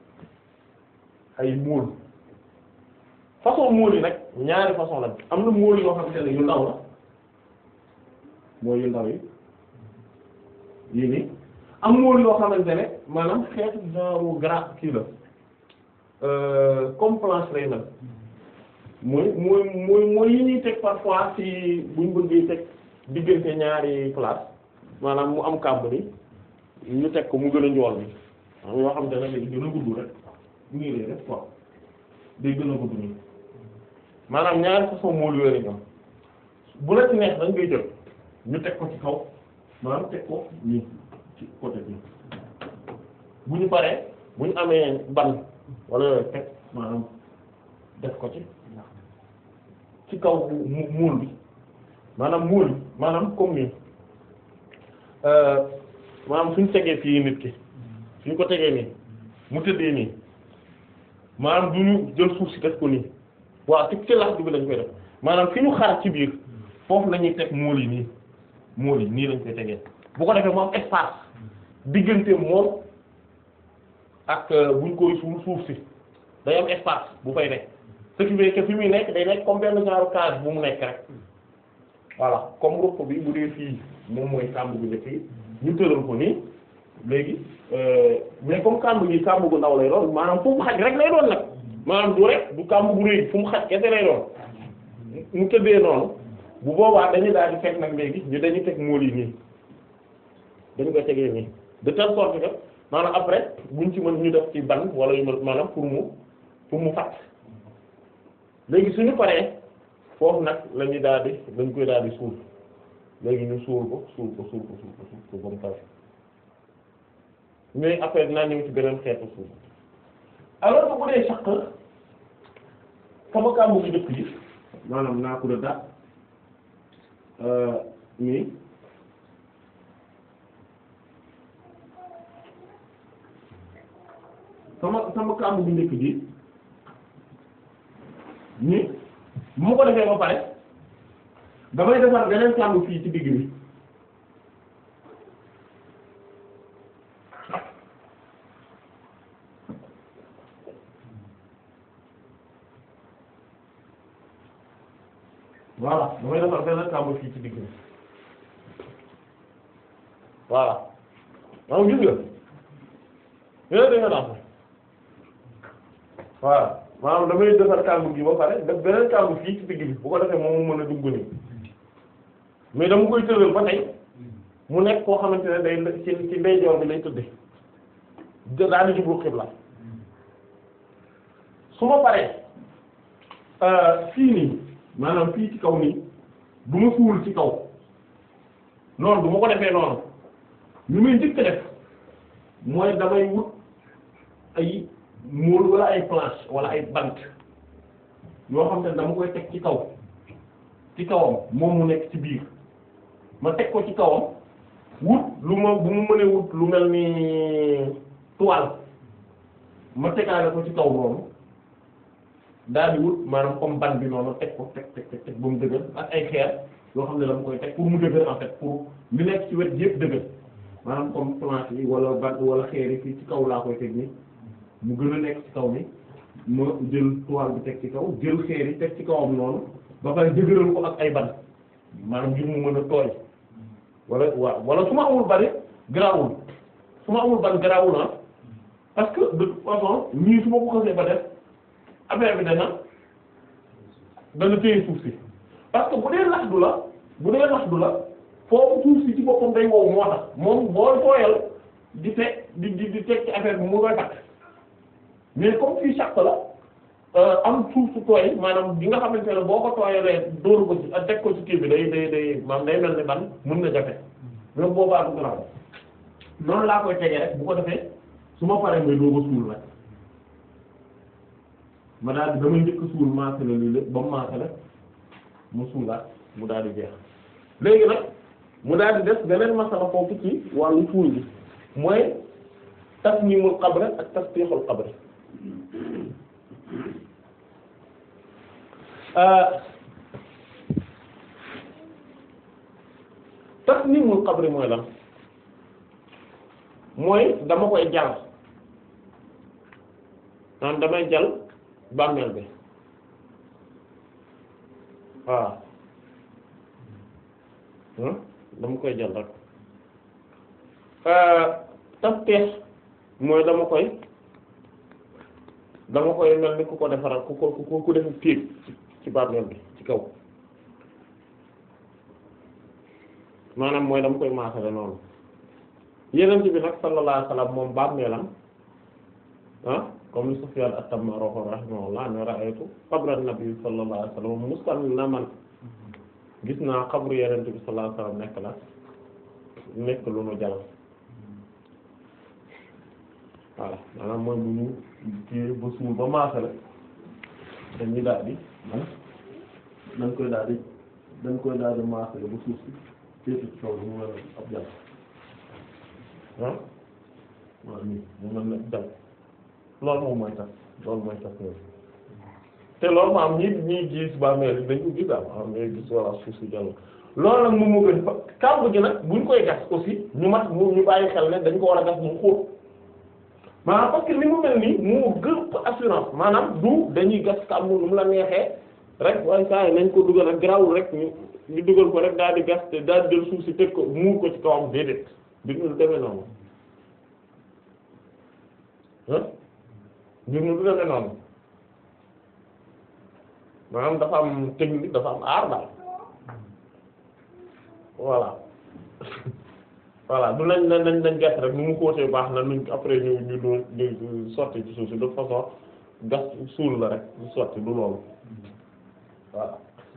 ay móol façon móol yi nag ñaari façon lañ am na móol yoo xamante ne yu ndaw la mooy yu ndaw yi yii nii am móol yoo xamante ne maanaam xeetu genre gras kii la comme planche lay mel mooy mooy mooy mooy yi ñuy teg parfois ci buñ bëggee teg diggante ñaari place maanaam mu am kàmb ni ñu teg ko mu gën a njool bi am yoo xam te ne day gën a gudd rek nii lay def quoi day gën a gudd nii maanaam ñaari façon mool yooyu lañ am bu la ci neex dañ koy jël ñu teg ko ci kaw maanaam teg ko nii ci côté bi bu ñu paree bu ñu amee ban wala yooyu teg maanaam def ko ci ci kaw mu muul bi maanaam muul bi maanaam comme nii maanaam suñ tegee fii nit ki suñ ko tegee nii mu tëddee nii maanaam du ñu jël suuf si def ko nii waaw ci ci lax bi lañ koy def maanaam fi ñu xar ci biir foofu la ñuy teg muul yi nii muul yi nii lañ koy tegee bu ko defee mu am espace diggante moom ak buñ koy suul suuf si day am espace bu fay nekk ce qui veut que fi muy nekk day nekk comme benn genre case bu mu nekk rek voilà comme ruq bi bu dee fii moom mooy kàmb gu njëkk yi ñu tëral ko nii léegi mais comme kàmb gi kàmb gu ndaw lay doon maanaam fu mu xaj rek lay doon nag maanaam du rek du kàmb gu rëy fu mu xaj kese lay doon mu tëddee noonu bu boobaa dañuy daal di fekk nag léegi ñu dañuy teg mool yi nii dañu koy tegee nii de telle sorte que maanaam après buñ ci mën ñu def ci ban wala yu maanaam pour mu pour mu fàtt léegi suñu paree foofu nag la ñuy daal di dañ koy daal di suul léegi ñu suul ko suul ko suul ko suul ko suul ko ba mu pare mais après dinaa ñëw ci beneen xeetu suul alors que bu dee saq sama kàmbu gi dëkk yi maanaam naa ko da nii sama sama kàmbu gi njëkk gi ni bu ma ko defee ba pare damay defar beneen kàmb fii ci digg bi voilà damay defar beneen kàmb fii ci digg bi voilà maanaam gis nga yéen da nga naan voilà maanaam damay defar kàmb gi ba pare def beneen kàmb fii ci digg bi bu ko defee moom mu mën a dugg nii mais dama koy tëral ba tey mu nekk koo xamante ne day ci ci ndeyjoor bi lay tëdde daal di jublu xibla su ma paree fii nii maanaam fii ci kaw nii du ma suul ci kaw noonu du ma ko defee noonu li may njëkk def mooy damay wut ay mool wala ay planche wala ay bant yoo xam ne dama koy teg ci kaw ci kawam moom mu nekk ci biir ma teg ko ci kawam wut lu ma bu mu mënee wut lu mel ni toile ma tegaale ko ci kaw noonu daal di wut maanaam comme ban bi noonu teg ko teg teg teg ba mu dëgër ak ay xeer yoo xam ne dama koy teg pour mu dëgër en fait pour li nekk ci wet yëpp dëgër maanaam comme planche yi wala ban wala xeer yi fii ci kaw laa koy teg ni mu gën a nekk ci kaw ni ma jël toile bi teg ci kaw jël xeer yi teg ci kawam noonu ba pare dëgëral ko ak ay ban maanaam ngir mu mën a tooy wala waaw wala su ma amul bari garaawul su ma amul ban garaawul ah parce que de toute façon nii su ma ko xasee ba def affaire bi dana dana téye suuf si parce que bu dee lax du la bu dee lax du la foofu suuf si ci boppam day wow moo tax moom boo tooyal di teg di di di teg ci affaire bi mu koy takk mais comme fii sàq la am suuf su tooy maanaam bi nga xamante ne boo ko tooyalee dóoru ko ci ak teg ko ci kii bi day day day maanaam day mel ni ban mën na jafe même boobaa du garaw noonu laa koy tegee rek bu ko defee su ma paree may doo ko suul rek ma daal di damay njëkk suul maasale lii lépp ba mu maasale mu suulaat mu daal di jeex léegi nag mu daal di def beneen masala foofu ci wàllu suul bi mooy tasniimul qabr ak tasfiixul qabr tasniimul qabr mooy lan mooy dama koy jal naan damay jal bàmmeel bi waaw dama koy jal rek tasfiix mooy dama koy dama koy mel ni ku ko defaral ku ko ku ku def téeg ci bàmmeel bi ci kaw maanaam mooy dama koy maasale noonu yeneen bi nag sallallahu alayhi wasallam moom bàmmeelam ah comme ni Sufyan at-Tamimi rahimahullah ne ra'aytu qabra an-nabi sallallahu alayhi wasallam mustannaman gis naa xabru yeneen bi sallallahu alayhi wasallam nekk la nekk lu nu jal voilà maanaam mooy bu ñu kii ba suul ba maasale dañuy daal di man dañ koy daal di dañ koy daal di maasale ba suuf si féete ci kaw mu mel ab jàll ah waaw nii mu mel ne jàll loolu moom mooy tax loolu mooy tax loolu te loolu ma am ñi ñi gis ba mel dañ ko gis daal am ngay gis walla suuf si jàll loolu nag moom moo gën fa kàmb gi nag buñ koy gas aussi ñu mat mu ñu bàyyi xel ne dañ ko war a gas mu xóot maanaam parce que ni mu mel nii moo gën assurance maanaam du dañuy gas kàmb nu mu la neexee rek waaye saa yi nañ ko dugal ak garaawul rek ñu ñu dugal ko rek daal di gas te daal di jël suuf si tëj ko muur ko ci kawam déedéet mbir mi du demee noonu ah mbir mi du demee noonu maanaam dafa am technique dafa am aar daal voilà voilà du nañ nañ nañ gas rek nu mu xóotee baax na nuñ après ñu ñu doon ñu sotti ci suuf si de façon gas suul la rek ñu sotti du loolu voilà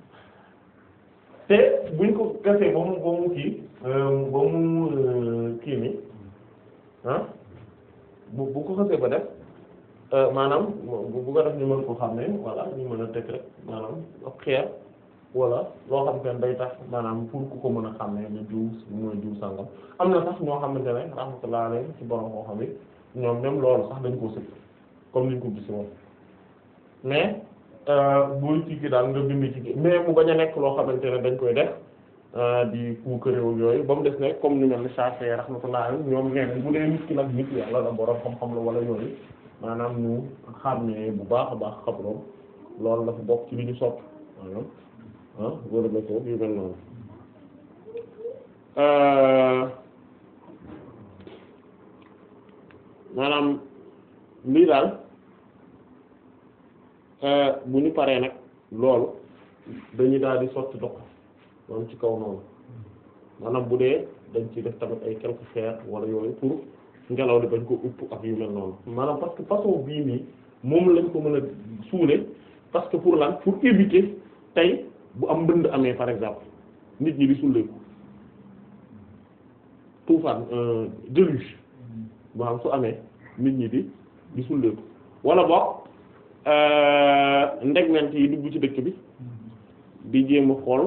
te buñ ko gasee ba mu ba mu kii ba mu kii ni ah bu bu ko xasee ba def maanaam bu bu ko def ñu mën ko xam ne voilà ñu mën a teg rek maanaam ab xeer wala loo xam ne day tax maanaam pour ku ko mën a xam ne ni diw mooy diw sangam am na sax ñoo xamante ne rahmatullah alayhi ci borom koo xam ne ñoom même loolu sax dañ ko sëg comme niñ ko gis woon mais booy ci gi daal nga bind ci gi mais mu bañ a nekk loo xamante ne dañ koy def di puukaréew yooyu ba mu des ne comme ñu mel ni Shafi'i rahmatullah ñoom neen bu dee nit ki nag nit yàlla la borom xam-xam la wala yooyu maanaam ñu xàmmee bu baax a baax xabroom loolu dafa bokk ci li ñu sopp maanaam ah wala ba ko yu mel noonu maanaam lii daal bu ñu paree nag loolu dañuy daal di sotti ndox moom ci kaw noonu maanaam bu dee dañ ci def tamit ay quelques fer wala yooyu pour ngelaw li bañ ko upp ak yu mel noonu maanaam parce que façon bii nii moom lañ ko mën a suule parce que pour lan pour éviter tey bu am mbënd amee par exemple nit ñi di sulleeku tuufaan déluge maanaam su amee nit ñi di di sulleeku wala boog ndegment yi dugg ci dëkk bi di jéem a xool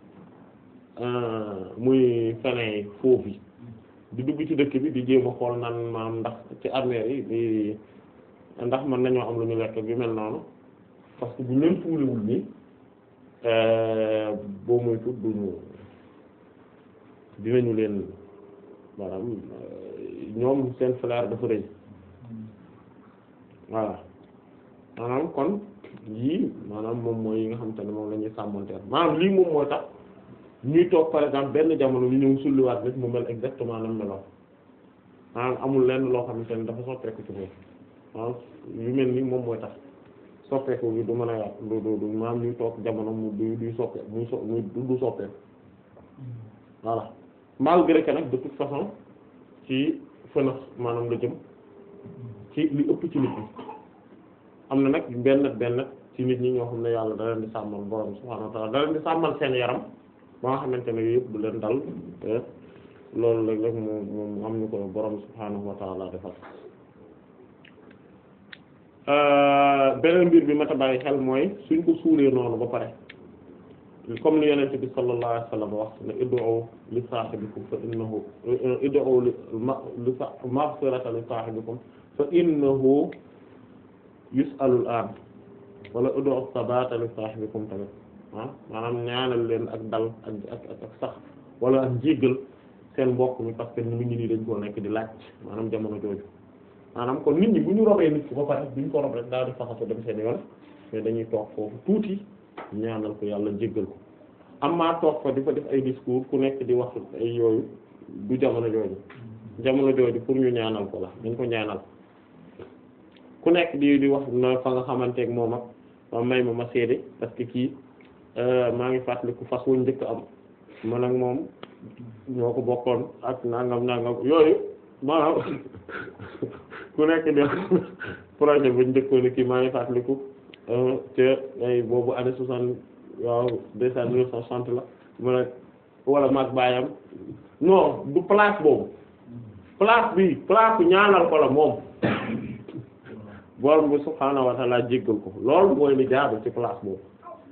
muy fene foofu yi di dugg ci dëkk bi di jéem a xool nan maam ndax ci armée yi di ndax mën nañoo am lu ñu lekk bi mel noonu parce que bu ñu leen fuulewul nii boo muy tut duñu dinañu leen maanaam ñoom seen flair dafa rëy voilà maanaam kon yii maanaam moom mooy yi nga xamante ne moom la ñuy sàmmonteer maanaam lii moom moo tax ñuy toog par exemple benn jamono ñu ñëw sulliwaat nit mu mel exactement nam meloon maanaam amul lenn loo xamante ne dafa soppeeku ci moom maanaam yu mel ni moom mooy tax soppeeku bi du mën a yàq du du du maanaam ñuy toog jamono mu du du soppe muy so muy du soppeeku voilà malgré que nag de toute façon ci fënax maanaam la jëm ci li ëpp ci nit ñi am na nag benn benn ci nit ñi ñoo xam ne yàlla da leen di sàmmal borom subhaanahu wa ta'ala da leen di sàmmal seen yaram ba nga xamante ne yëpp du leen dal loolu léeg léeg mu mu am ñu ko borom subhaanahu wa ta'ala defal beneen mbir bi ma ta bàyyi xel mooy suñ ko suulee noonu ba pare comme li yonent bi sallallahu alayhi wasallam wax ne ud'u li saahibikum fa innahu ud'u li maghfiratan li saahibikum fa innahu yus'alu al-an wala ud'u sabata li saahibikum tamit ah maanaam ñaanal leen ak dal ak ak ak sax wala ak njéggal seen mbokk mi parce que mi ngi nii dañ koo nekk di laaj maanaam jamono jooju maanaam kon nit ñi bu ñu robee nit ki ba pare bu ñu ko rob rek daal di faxaso dem seen yoon mais dañuy toog foofu tuuti ñaanal ko yàlla jéggal ko amaa toog fa di fa def ay discours ku nekk di wax ay yooyu du jamono jooju jamono jooju pour ñu ñaanal ko la dañ ko ñaanal ku nekk di di wax na fa nga xamanteeg moom ak ma may ma ma seede parce que kii maa ngi fàttaliku fas wuñ njëkk am man ak moom ñoo ko bokkoon ak nangam nangam yooyu maanaam ku nekk di projet buñ njëkkoon kii maa ngi fàttaliku te ay boobu année soixante waaw deux cent neuf cent soixante la mu ne wala mag baayam non du place boobu place bi place ñaanal ko la moom borom bi subhaanahu wa ta'ala jéggal ko loolu mooy li jaadu ci place boobu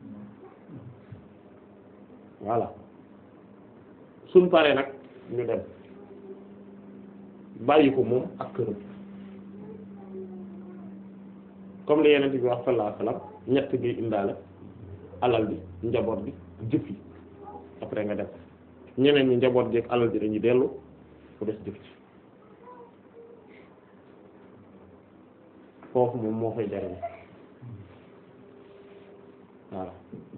voilà suñ paree nag ñu dem bàyyi ko moom ak këram comme li yeneen bi wax sallallahu alayhi wasallam ñett gi indaale alal bi njaboot bi jëf yi après nga def ñeneen ñi njaboot gi ak alal ji dañuy dellu ku des jëf ci foofu moom moo fay jariñ waaw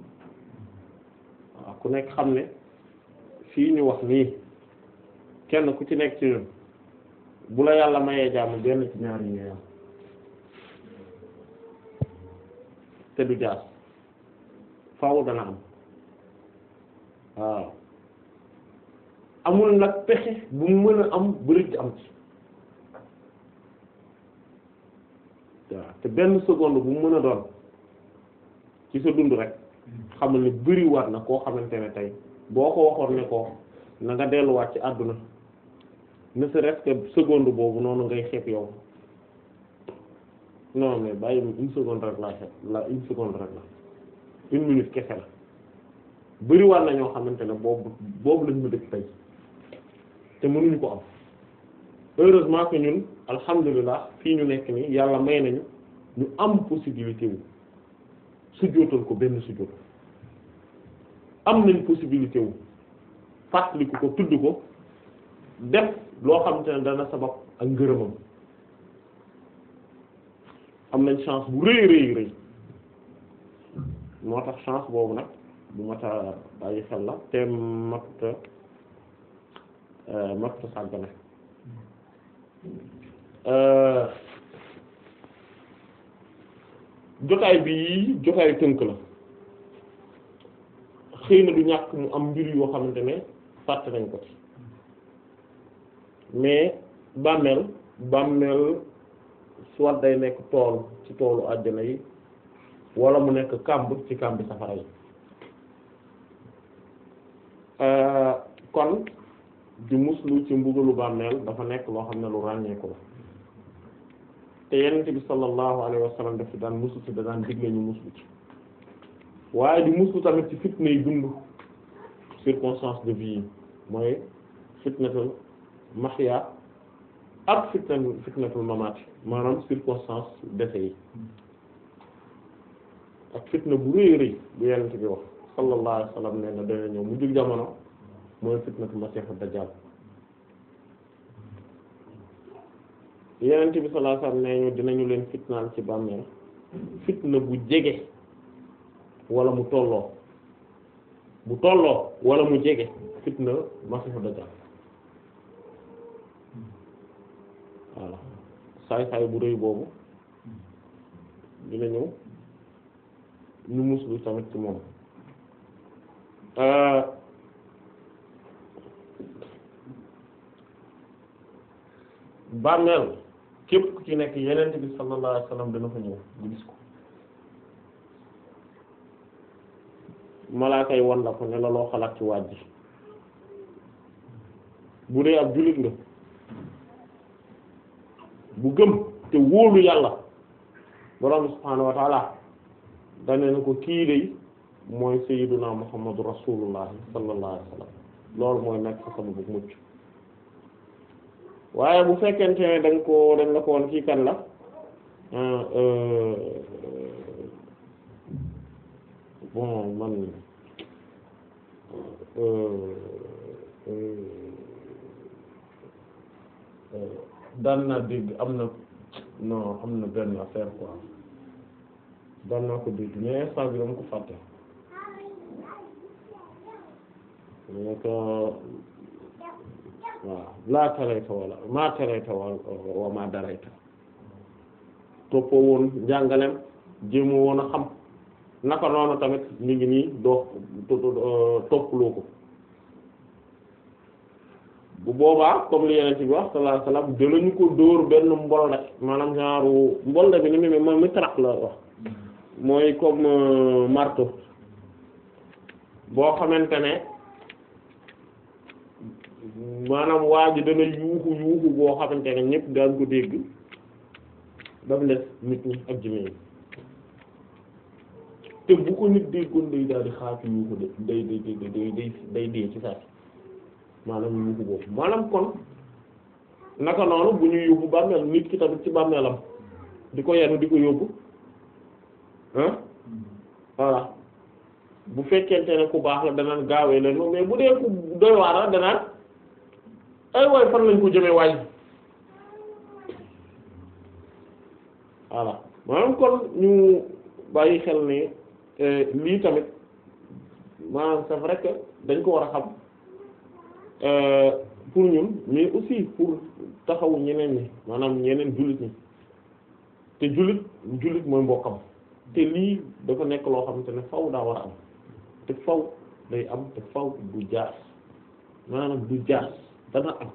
waaw ku nekk xam ne fii ñu wax nii kenn ku ci nekk ci ñun bu la yàlla mayee jàmm benn ci ñaar yi ngay am te du jaas faaw dana am waaw amul nag pexe bu mu mën a am bëri am ci waaw te benn seconde bu mu mën a doon ci sa dund rek xamal ne bëri war na koo xamante ne tey boo ko waxoon ne ko na nga delluwaat ci àdduna ne serait-ce que seconde boobu noonu ngay xeeb yow non mais bàyyi une seconde rek laa xeeb la une seconde rek la une minute kese la bëri war na ñoo xamante ne boobu boobu lañ ma dëkk tey te mënuñu ko am heureusement que ñun alhamdulilah fii ñu nekk nii yàlla may nañu ñu am possibilité wu sujjóotal ko benn sujjóot am nañ possibilité wu fàttaliku ko tudd ko def loo xamante ne dana sabab ak ngërëmam am nañ chance bu rëy rëy rëy moo tax chance boobu nag bu mata bàyyi xel la te matta matta sàggane jotaay bi jotaay tënk la xëy na du ñàkk mu am mbir yoo xamante ne fàtte nañ ko ci mais bàmmeel bàmmeel soit day nekk tool ci toolu àjjana yi wala mu nekk kàmb ci kàmbi safara yi kon di muslu ci mbugalu bàmmeel dafa nekk loo xam ne lu ràññeeku la te yenente bi sallallahu alayhi wa sallam daf ci daan muslu ci da daan digle ñu muslu ci waaye di muslu tamit ci fitna yi dund circonstance de vie yi mooy fitnatul mahya ak fitna fitnatul mamati maanaam circonstance décès yi ak fitna bu rëy rëy bu yenente bi wax sallallahu alayhi wa sallam nee na dana ñëw mu jug jamono mooy fitnatul masiixu dajjal yenente bi sallallahu alayhi wa sallam nee ñu dinañu leen fitnaal ci bàmmeel fitna bu jege wala mu tolloo bu tolloo wala mu jege fitna masiixu dajjal voilà saay saay bu rëy boobu dina ñëw ñu muslu tamit ci moom bàmmeel képp ku ci nekk yenent bi sallallahu alayhi wasallam dana fa ñëw ñu gis ko malaaka yi wan la ko ne la loo xalaat ci waaj ji bu dee ab jullit nga bu gëm te wóolu yàlla borom subhaanahu wa ta'ala dane na ko kii day mooy sayyiduna muhammadu rasulullah sallallahu alayhi wasallam loolu mooy nekk sa sama bu mucc waaye bu fekkente ne dañ ko dañ la ko woon kii kan la bon man daan naa dégg am na non am na benn affaire quoi daan naa ko dégg mais instant bi dama ko fàtte mais que waaw laa tarayta wala maa tarayta wa wa maa darayta toppoo woon njàngalem jéemoo woon a xam naka noonu tamit mi ngi nii doo toppaloo ko bu boobaa comme li yeneen ci bi wax sallallahu alayhi wasallam danañu ko dóor benn mbolde maanaam genre mbolde bi ni mu mooy mitrax la wax mooy comme marteau boo xamante ne maanaam waa ji dana yuuxu yuuxu boo xamante ne ñëpp daan ko dégg daf les nit ñi ak jinne yi te bu ko nit déggoon day daal di xaatu yuuxu de day day day day day day dee ci saa maanaam yuuxu boobu maanaam kon naka noonu bu ñu yóbbu bàmmeel nit ki tamit ci bàmmeelam di ko yenu di ko yóbbu ah voilà bu fekkente ne ku baax la danaan gaawee leen mais bu dee ku doy waar la danaan ay waay fan lañ ko jëmee waay voilà maanaam kon ñu bàyyi xel ne lii tamit maanaam c'est vrai que dañ ko war a xam pour ñun mais aussi pour taxawu ñeneen ñi maanaam ñeneen jullit ñi te jullit jullit mooy mbokkam te lii dafa nekk loo xamante ne faw daa war a am te faw day am te faw du jaas maanaam du jaas dana am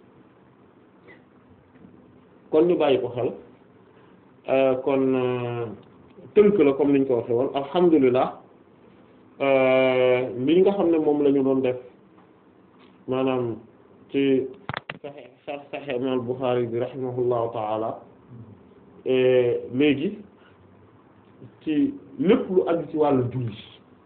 kon ñu bàyyi ko xel kon tënk la comme niñ ko waxee woon alhamdulilah li nga xam ne moom la ñu doon def maanaam ci Sahih Sahih Imam Bukhari bi rahimahullahu ta'ala léegi ci lépp lu aju ci wàllu julli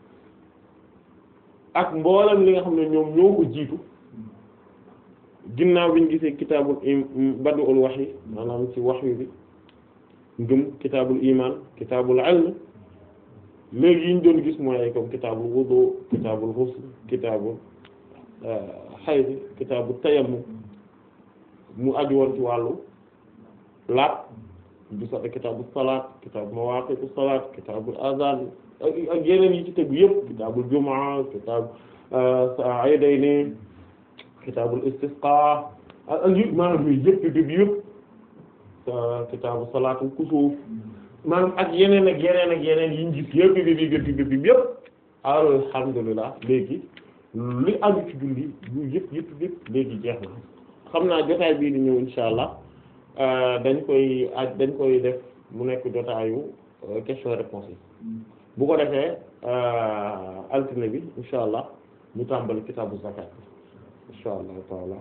ak mboolem li nga xam ne ñoom ñoo ko jiitu ginnaaw bi ñu gisee kitaabul badul wahyi maanaam ci wahyu bi ngëm kitaabul iman kitaabul ilm léegi yi ñu doon gis mooy ay comme kitaabul wudu kitaabul ghusl kitaabul hayd kitaabul tayammum mu aju woon ci wàllu laat du sax kitaabul salaat kitaabul mawaaqiitu salaat kitaabul azaan ak yeneen yi ci tegu yëpp kitaabul jumaa kitaab aydayni kitaabul istisqaa ak ak yëpp maanaam yooyu yëpp yëpp yëpp kitaabu salaatul kusuuf maanaam ak yeneen ak yeneen ak yeneen yi ñu gis yëpp yëpp yëpp yëpp yëpp yëpp alhamdulilah léegi li aju ci julli yu yëpp yëpp yëpp léegi jeex na xam naa jotaay bii di ñëw insha allah dañ koy aj dañ koy def mu nekk jotaayu question réponse yi bu ko defee altine bi insha allah ñu tàmbali kitaabu zakat insha allah taala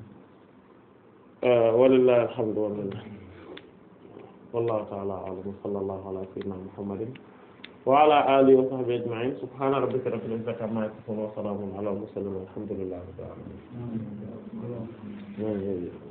walillahi alhamdu wal minna wallahu ta'ala a'lam wa sallallahu ala sayyidina muhammadin wa ala alihi wa sahbihi ajma'in subhana rabbika rabbil izzati amma yasifun wa salamun ala al mursalin walhamdulillahi rabbil alamin